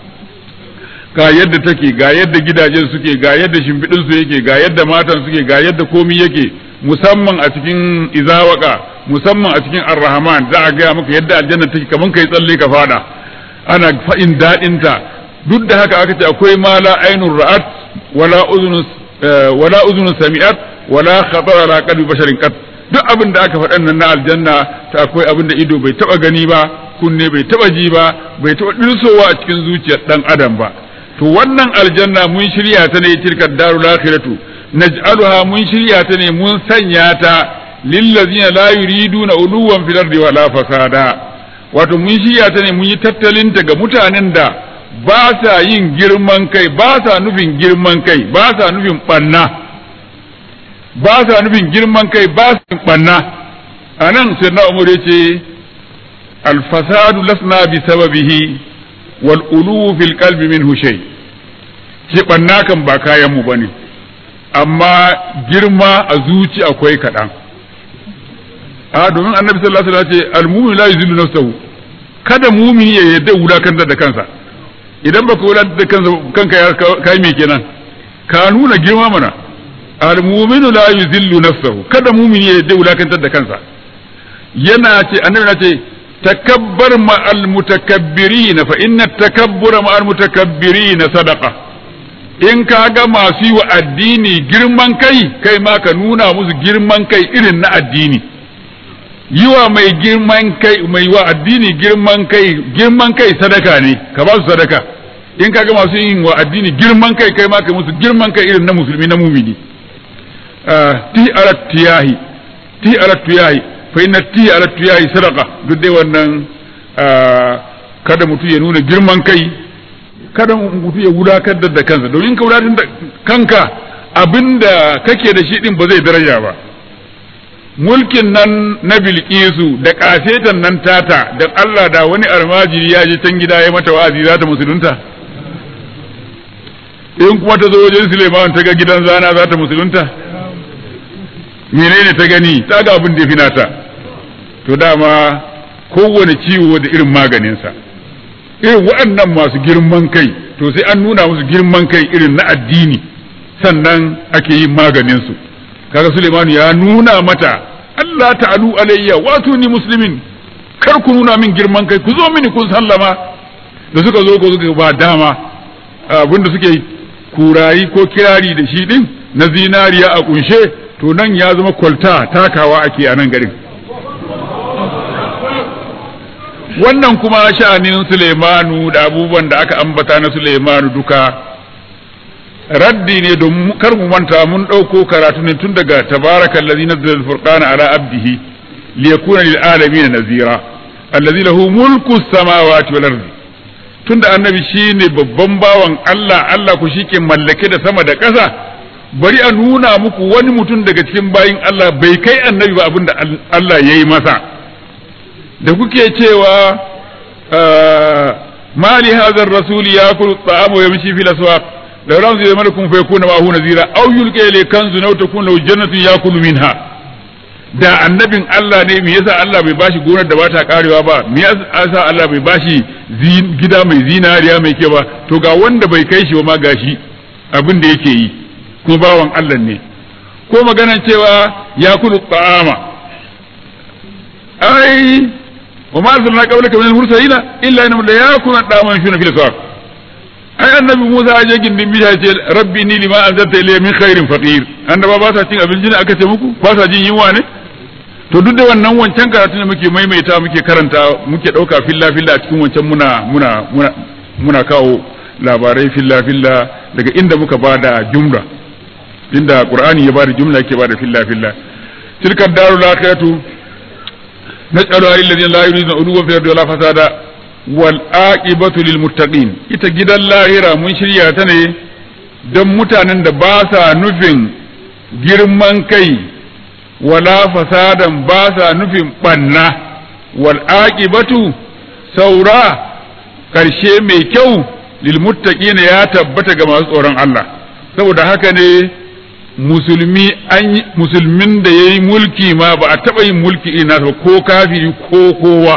ga yadda take, ga yadda gidajen suke, ga yadda shimfiɗinsu yake, ga yadda matan suke, ga yadda komi yake, musamman a cikin izawaka, musamman a cikin arrahman za a gaya maka yadda aljanna take kaman kai tsalle ka fada ana fa'in daɗinta duk da haka aka ce akwai ma la ainun ra'at wala uzunun wala uzunun sami'at wala khatara ala qalbi basharin qat duk abin da aka faɗan nan na aljanna ta akwai abin da ido bai taba gani ba kunne bai taba ji ba bai taba dirsowa a cikin zuciyar dan adam ba to wannan aljanna mun shirya ta ne tilka darul akhiratu naj'aluha mun shirya ta ne mun sanya ta lillazina la yuriduna uluwan fil ardi wala fasada wato mun shirya ta ne mun yi tattalin ta ga mutanen da ba sa yin girman kai ba sa nufin girman kai ba sa nufin banna ba sa nufin girman kai ba sa nufin banna anan sai na umar yace al fasadu lasna bi sababihi wal ulu fil qalbi minhu shay shi banna kan ba kayan mu bane amma girma a zuci akwai kaɗan a domin annabi sallallahu alaihi wasallam ce al-mu'min la yuzillu nafsahu kada mumini ya yadda wulakantar da kansa idan baka wulakantar da kansa kanka ya kai me kenan ka nuna girma mana al-mu'minu la yuzillu nafsahu kada mumini ya yadda wulakantar da kansa yana ce annabi na ce takabbar ma al-mutakabbirin fa inna takabbura ma al-mutakabbirin sadaqa in ka ga masu yi wa addini girman kai kai ma ka nuna musu girman kai irin na addini yi wa mai girman kai mai wa addini girman kai girman kai sadaka ne ka ba su sadaka in ka ga masu yin wa addini girman kai kai ma ka musu girman kai irin na musulmi na mumini ti alat tiyahi ti alat tiyahi fa inna ti alat tiyahi sadaka duk dai wannan kada mutum ya nuna girman kai kada mutum ya wulakantar da kansa domin ka wulakantar da kanka abinda kake da shi din ba zai daraja ba mulkin nan na bilkisu da kasetan nan tata da Allah da wani almajiri ya je can gida ya mata wa'azi za ta musulunta in kuma ta zo wajen Suleiman ta ga gidan zana za ta musulunta menene ta gani ta ga abin da ya fi nata to dama kowane ciwo da irin maganinsa irin waɗannan masu girman kai to sai an nuna musu girman kai irin na addini sannan ake yin maganinsu kaga Suleimanu ya nuna mata Allah ta'alu alayya wato ni muslimin kar ku nuna min girman kai ku zo mini kun sallama da suka zo ko suka ba dama abinda suke kurayi ko kirari da shi din na zinariya a kunshe to nan ya zama kwalta takawa ake a nan garin wannan kuma sha'anin Suleimanu da abubuwan da aka ambata na Suleimanu duka raddi ne don kar mu manta mun ɗauko karatu ne tun daga tabarakal ladzi nazzala al-furqana ala abdihi liyakuna lil alamin nazira allazi lahu mulku samawati wal ardi tunda annabi shine babban bawan Allah Allah ku shike mallake da sama da ƙasa bari a nuna muku wani mutum daga cikin bayin Allah bai kai annabi ba abinda Allah yayi masa da kuke cewa mali hadha ar-rasul yakulu at-ta'ama wa yamshi fil aswaq law lam zai malakum fa yakuna ma'ahu nazira aw yulqa ilayhi kanzun aw takun lahu jannatun yakulu minha da annabin Allah ne me yasa Allah bai bashi gonar da bata karewa ba me yasa Allah bai bashi gida mai zinariya mai kyau ba to ga wanda bai kai shi ba ma gashi abin da yake yi kuma bawan Allah ne ko maganan cewa ya kulu ta'ama ai wa ma arsalna qablaka min al-mursalina illa innahum la yakunu ta'aman shuna fil sawaq ai annabi Musa ya je gindin bisha ce rabbi ni lima anzalta ilayya min khairin faqir annaba ba sa cin abinci ne aka ce muku ba sa jin yunwa ne to duk da wannan wancan karatu ne muke maimaita muke karanta muke dauka filla filla a cikin wancan muna muna muna muna kawo labarai filla filla daga inda muka bada jumla inda qur'ani ya bada jumla yake bada filla filla tilka darul akhiratu naj'alu lil ladina la yuriduna uluwan fil ardi wala fasada wal aqibatu lil muttaqin ita gidan lahira mun shirya ta ne don mutanen da ba sa nufin girman kai wala fasadan ba sa nufin banna wal aqibatu saura karshe mai kyau lil muttaqin ya tabbata ga masu tsoron Allah saboda haka ne musulmi an musulmin da yayi mulki ma ba a taba yin mulki ina ko kafiri ko kowa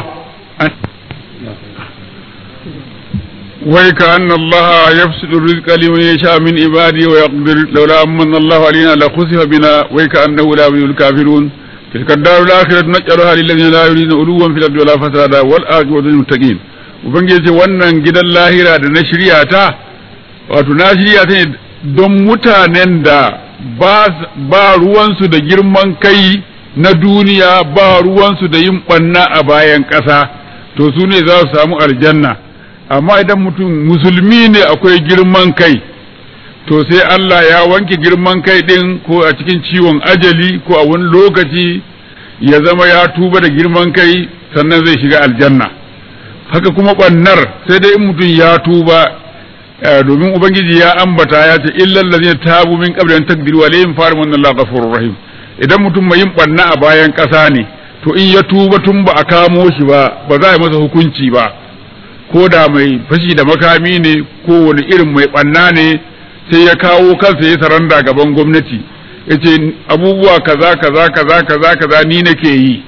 ويكأن الله يفسد الرزق لمن يشاء من عباده ويقدر لولا أمن الله علينا لخسف بنا ويكأنه لا يريد الكافرون تلك الدار الآخرة نجعلها للذين لا يريدون علوا في الأرض ولا فسادا والعاقبة للمتقين ubangiji wannan gidan lahira da na shirya ta wato na shirya ta ne don mutanen da ba ruwansu da girman kai na duniya ba ruwansu da yin ɓanna a bayan ƙasa to su ne za su samu aljanna amma idan mutum musulmi ne akwai girman kai to sai Allah ya wanke girman kai din ko a cikin ciwon ajali ko a wani lokaci ya zama ya tuba da girman kai sannan zai shiga aljanna haka kuma ɓannar sai dai in mutum ya tuba domin ubangiji ya ambata ya ce illal ladina tabu min qabli an takdiru alayhim farim Allah ghafurur rahim idan mutum mai yin ɓanna a bayan ƙasa ne to in ya tuba tun ba a kamo shi ba ba za a yi masa hukunci ba ko da mai fashi da makami ne ko wani irin mai ɓanna ne sai ya kawo kansa ya saranda gaban gwamnati ya ce abubuwa kaza kaza kaza kaza kaza ni nake yi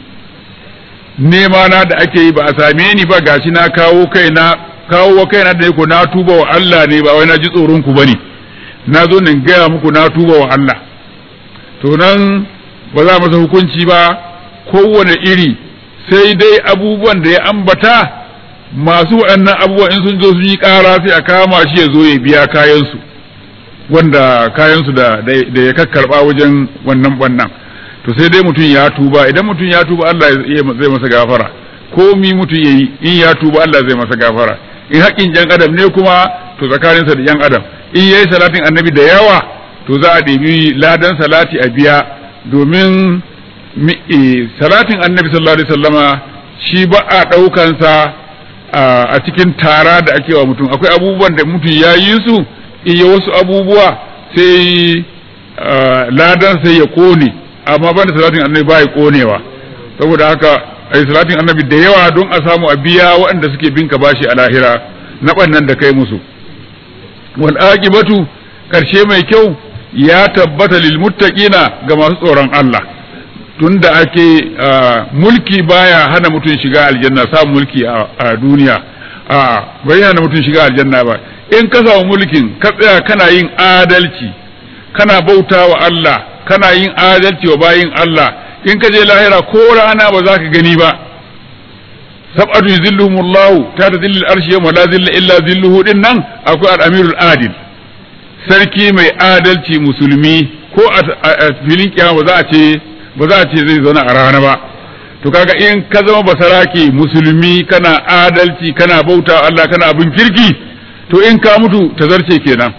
nema na da ake yi ba a same ni ba gashi na kawo kaina kawo wa kaina da yako na tuba wa Allah ne ba wai na ji tsoron ku bane na zo ne gaya muku na tuba wa Allah to nan ba za masa hukunci ba kowane iri sai dai abubuwan da ya ambata masu waɗannan abubuwan in sun zo sun yi ƙara sai a kama shi ya zo ya biya kayansu wanda kayansu da da ya kakkarɓa wajen wannan bannan to sai dai mutum ya tuba idan mutum ya tuba Allah zai masa gafara ko mi mutum yayi in ya tuba Allah zai masa gafara in haƙƙin jan adam ne kuma to tsakaninsa da jan adam in yayi salatin annabi da yawa to za a ɗebi ladan salati a biya domin salatin annabi sallallahu alaihi wasallama shi ba a ɗaukansa a cikin tara da ake wa mutum akwai abubuwan da mutum ya yi su iya wasu abubuwa sai ladan sai ya kone amma banda salatin annabi ba ya konewa saboda haka ai salatin annabi da yawa don a samu a biya waɗanda suke binka bashi a lahira na ɓannan da kai musu wal aqibatu karshe mai kyau ya tabbata lil muttaqina ga masu tsoron Allah tunda ake mulki baya hana mutum shiga aljanna samun mulki a duniya a bai hana mutum shiga aljanna ba in ka samu mulkin ka tsaya kana yin adalci kana bauta wa Allah kana yin adalci wa bayin Allah in ka je lahira ko rana ba za ka gani ba sab'atu yuzilluhumullahu ta ta zillil arshi yawma la zilla illa zilluhu din nan akwai al-amirul adil sarki mai adalci musulmi ko a filin kiyama ba za a ce ba za a ce zai zauna a rana ba to kaga in ka zama basaraki musulmi kana adalci kana bauta Allah kana abin kirki to in ka mutu ta zarce kenan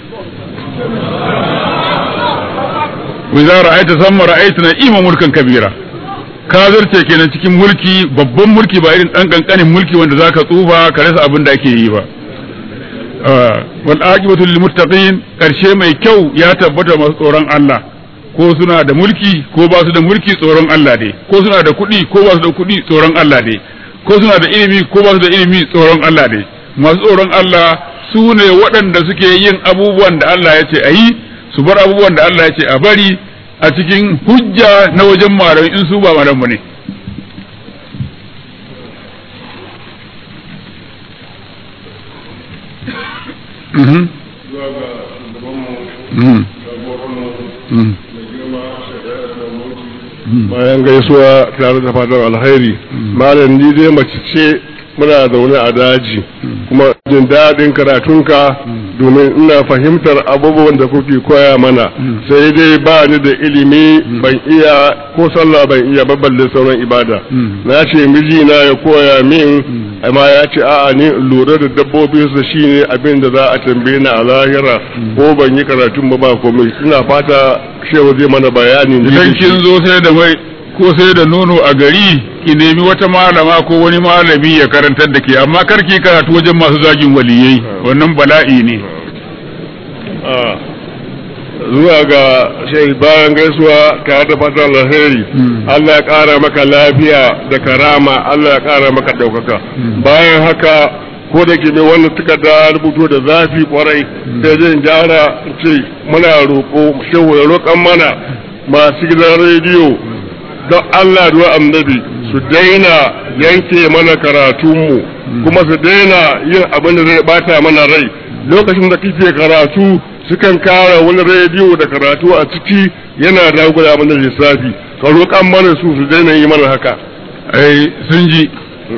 wa idza ra'aita samma ra'aita na'ima mulkan kabira ka zarce kenan cikin mulki babban mulki ba irin dan kankanin mulki wanda zaka tsufa ka rasa abin da ake yi ba wal aqibatu lil muttaqin karshe mai kyau ya tabbata masu tsoron Allah ko suna da mulki ko ba su da mulki tsoron Allah ne ko suna da kuɗi ko ba su da kuɗi tsoron Allah ne ko suna da ilimi ko ba su da ilimi tsoron Allah ne masu tsoron Allah su ne waɗanda suke yin abubuwan da Allah ya ce a yi su bar abubuwan da Allah ya ce a bari a cikin hujja na wajen malamai in su ba malamu ne
bayan gaisuwa tare da fatan alhairi malam ni dai mace ce muna zaune a daji kuma jin daɗin karatunka domin ina fahimtar abubuwan da kuke koya mana sai dai ba ni da ilimi ban iya ko sallah ban iya balle sauran ibada na ce mijina ya koya min amma ya ce a'a ni lura da dabbobi su shine abin da za a tambaye ni a lahira ko ban yi karatun ba ba komai ina fata shehu zai mana bayani
idan kin zo sai da mai ko sai da nono a gari ki nemi wata malama ko wani malami ya karantar da ke amma kar ki karatu wajen masu zagin waliyai wannan bala'i ne
zuwa ga shai bayan gaisuwa tare da fatan alheri Allah ya kara maka lafiya da karama Allah ya kara maka daukaka bayan haka ko da ke mai wannan takarda rubuto da zafi kwarai sai zan gyara ce muna roƙo shehu ya roƙan mana masu gidan rediyo don Allah duwa annabi su daina yanke mana karatunmu kuma su daina yin abin da zai bata mana rai lokacin da kike karatu sukan kara wani rediyo da karatu a ciki yana dagula mana lissafi ka roƙan mana su su daina yi mana haka
ai sun ji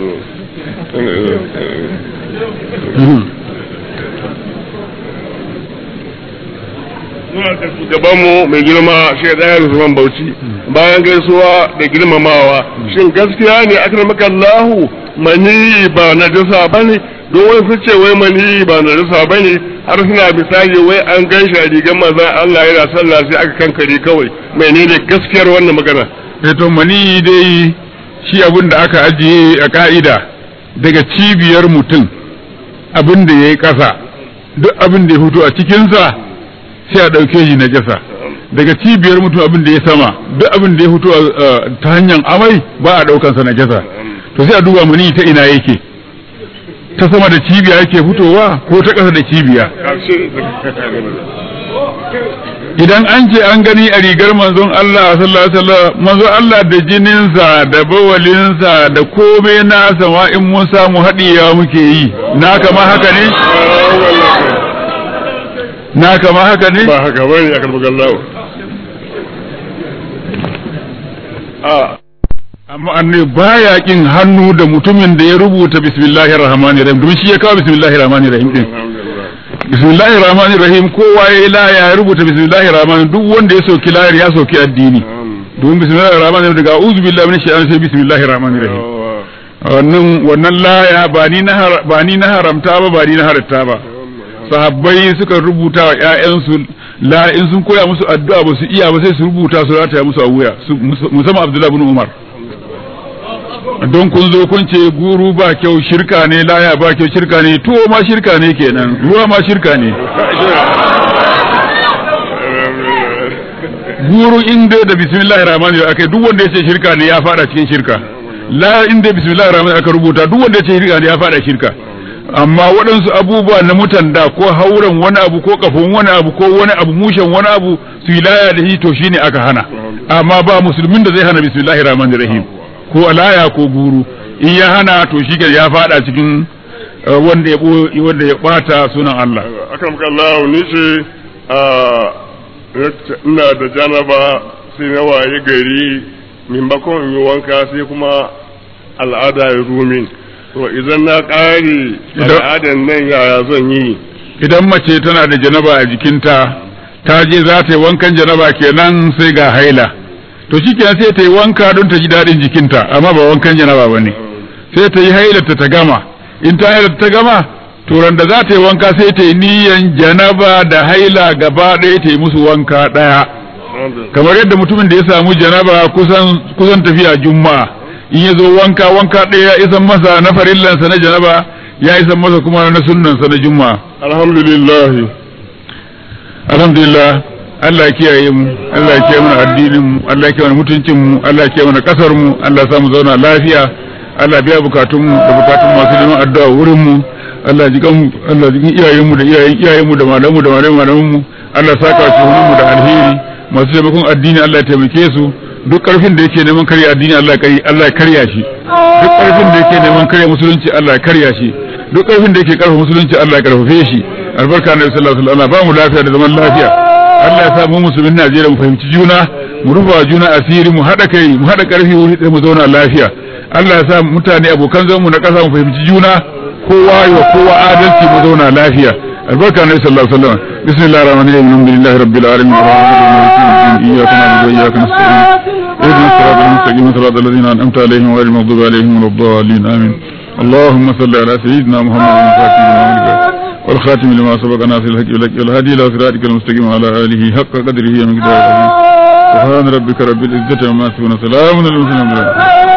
muna da shugabanmu mai girma shi da Usman Bauchi bayan gaisuwa da girmamawa shin gaskiya ne akramaka Allahu mani ba na jasa bane don wai su ce wai mani ba na jasa bane har suna misali wai an ganshi a rigar manzon Allah yana sallah sai aka kankare kawai menene gaskiyar wannan magana
eh to mani dai shi abin da aka ajiye a ka'ida daga cibiyar mutum abin da yayi kasa duk abin da ya fito a cikinsa sai a ɗauke shi na jasa daga cibiyar mutum abin da ya sama duk abin da ya fito ta hanyar amai ba a ɗaukansa na jasa to sai a duba mani ta ina yake ta sama da cibiya yake fitowa ko ta ƙasa da cibiya idan an ce an gani a rigar manzon Allah sallallahu alaihi wasallam manzon Allah da jininsa da bawalinsa da komai nasa ma in mun samu haɗiyawa muke yi na kama haka ne na kama haka ne
ba haka bane a karbagan lawo a
amma annabi baya kin hannu da mutumin da ya rubuta bismillahir rahmanir rahim domin shi ya kawo bismillahir rahmanir rahim din bismillahir rahmanir rahim kowa ya la ya rubuta bismillahir rahmanir duk wanda ya soki layar ya soki addini domin bismillahir rahmanir rahim daga a'udhu billahi minash shaitanir sai bismillahir rahmanir rahim wannan wannan laya ba ni na ba ni na haramta ba ba ni na halatta ba sahabbai suka rubuta wa ƴaƴansu la in sun koya musu addu'a ba su iya ba sai su rubuta su rataya musu a wuya musamman Abdullah ibn Umar don kun zo kun ce guru ba kyau shirka ne laya ba kyau shirka ne tuwo ma shirka ne kenan ruwa ma shirka ne guru inda da bismillahir rahmanir rahim akai duk wanda yace shirka ne ya fada cikin shirka la inda bismillahir rahmanir aka rubuta duk wanda yace shirka ne ya fada shirka amma waɗansu abubuwa na mutan da ko hauren wani abu ko kafin wani abu ko wani abu mushen wani abu su laya da shi to shine aka hana amma ba musulmin da zai hana bismillahir rahmanir rahim ko alaya ko guru in ya hana to shi ya fada cikin wanda ya wanda ya bata sunan Allah
akan kallahu ni ce ina da janaba sai na waye gari maimakon in yi wanka sai kuma al'ada ya rumin to idan na ƙare al'adan nan yaya zan yi
idan mace tana da janaba a jikinta ta je za ta yi wankan janaba kenan sai ga haila to shi kenan sai ta yi wanka don ta ji daɗin jikinta amma ba wankan janaba ba ne sai ta yi hailarta ta gama in ta hailarta ta gama to da za ta yi wanka sai ta yi niyan janaba da haila gaba ɗaya ta yi musu wanka ɗaya kamar yadda mutumin da ya samu janaba kusan kusan tafiya juma'a in ya zo wanka wanka ɗaya ya isan masa na farillansa na janaba ya isan masa kuma na sunnansa na juma'a
alhamdulillah
alhamdulillah Allah ya kiyaye mu Allah ya kiyaye mana addinin mu Allah ya kiyaye mana mutuncin mu Allah ya kiyaye mana kasar mu Allah ya sa mu zauna lafiya Allah ya biya bukatun mu da bukatun masu neman addu'a wurin mu Allah ji kan Allah ji iyayen mu da iyayen iyayen mu da malamu da malamu malamun mu Allah saka shi mu da alheri masu taimakon addini Allah ya taimake su duk karfin da yake neman karya addini Allah ya Allah ya karya shi duk karfin da yake neman karya musulunci Allah ya karya shi duk karfin da yake karfa musulunci Allah ya karfafe shi albarka na sallallahu alaihi wasallam ba mu lafiya da zaman lafiya Allah ya sa mu musulmin Najeriya mu fahimci juna mu rufa juna asiri mu hada kai mu hada karfi wuri mu zauna lafiya Allah ya sa mutane abokan zanmu na kasa mu fahimci juna kowa wa kowa adalci mu zauna lafiya albarka na sallallahu alaihi wasallam bismillahir rahmanir rahim alhamdulillahi rabbil alamin arrahmanir rahim iyyaka na'budu wa iyyaka nasta'in اهدنا الصراط المستقيم صراط الذين انعمت عليهم غير المغضوب عليهم ولا الضالين امين اللهم صل على سيدنا محمد الفاتح لما والخاتم لما سبق ناصر الحق لك والهادي الى صراطك المستقيم وعلى اله حق قدره ومقداره سبحان ربك رب العزه عما يصفون سلام على المرسلين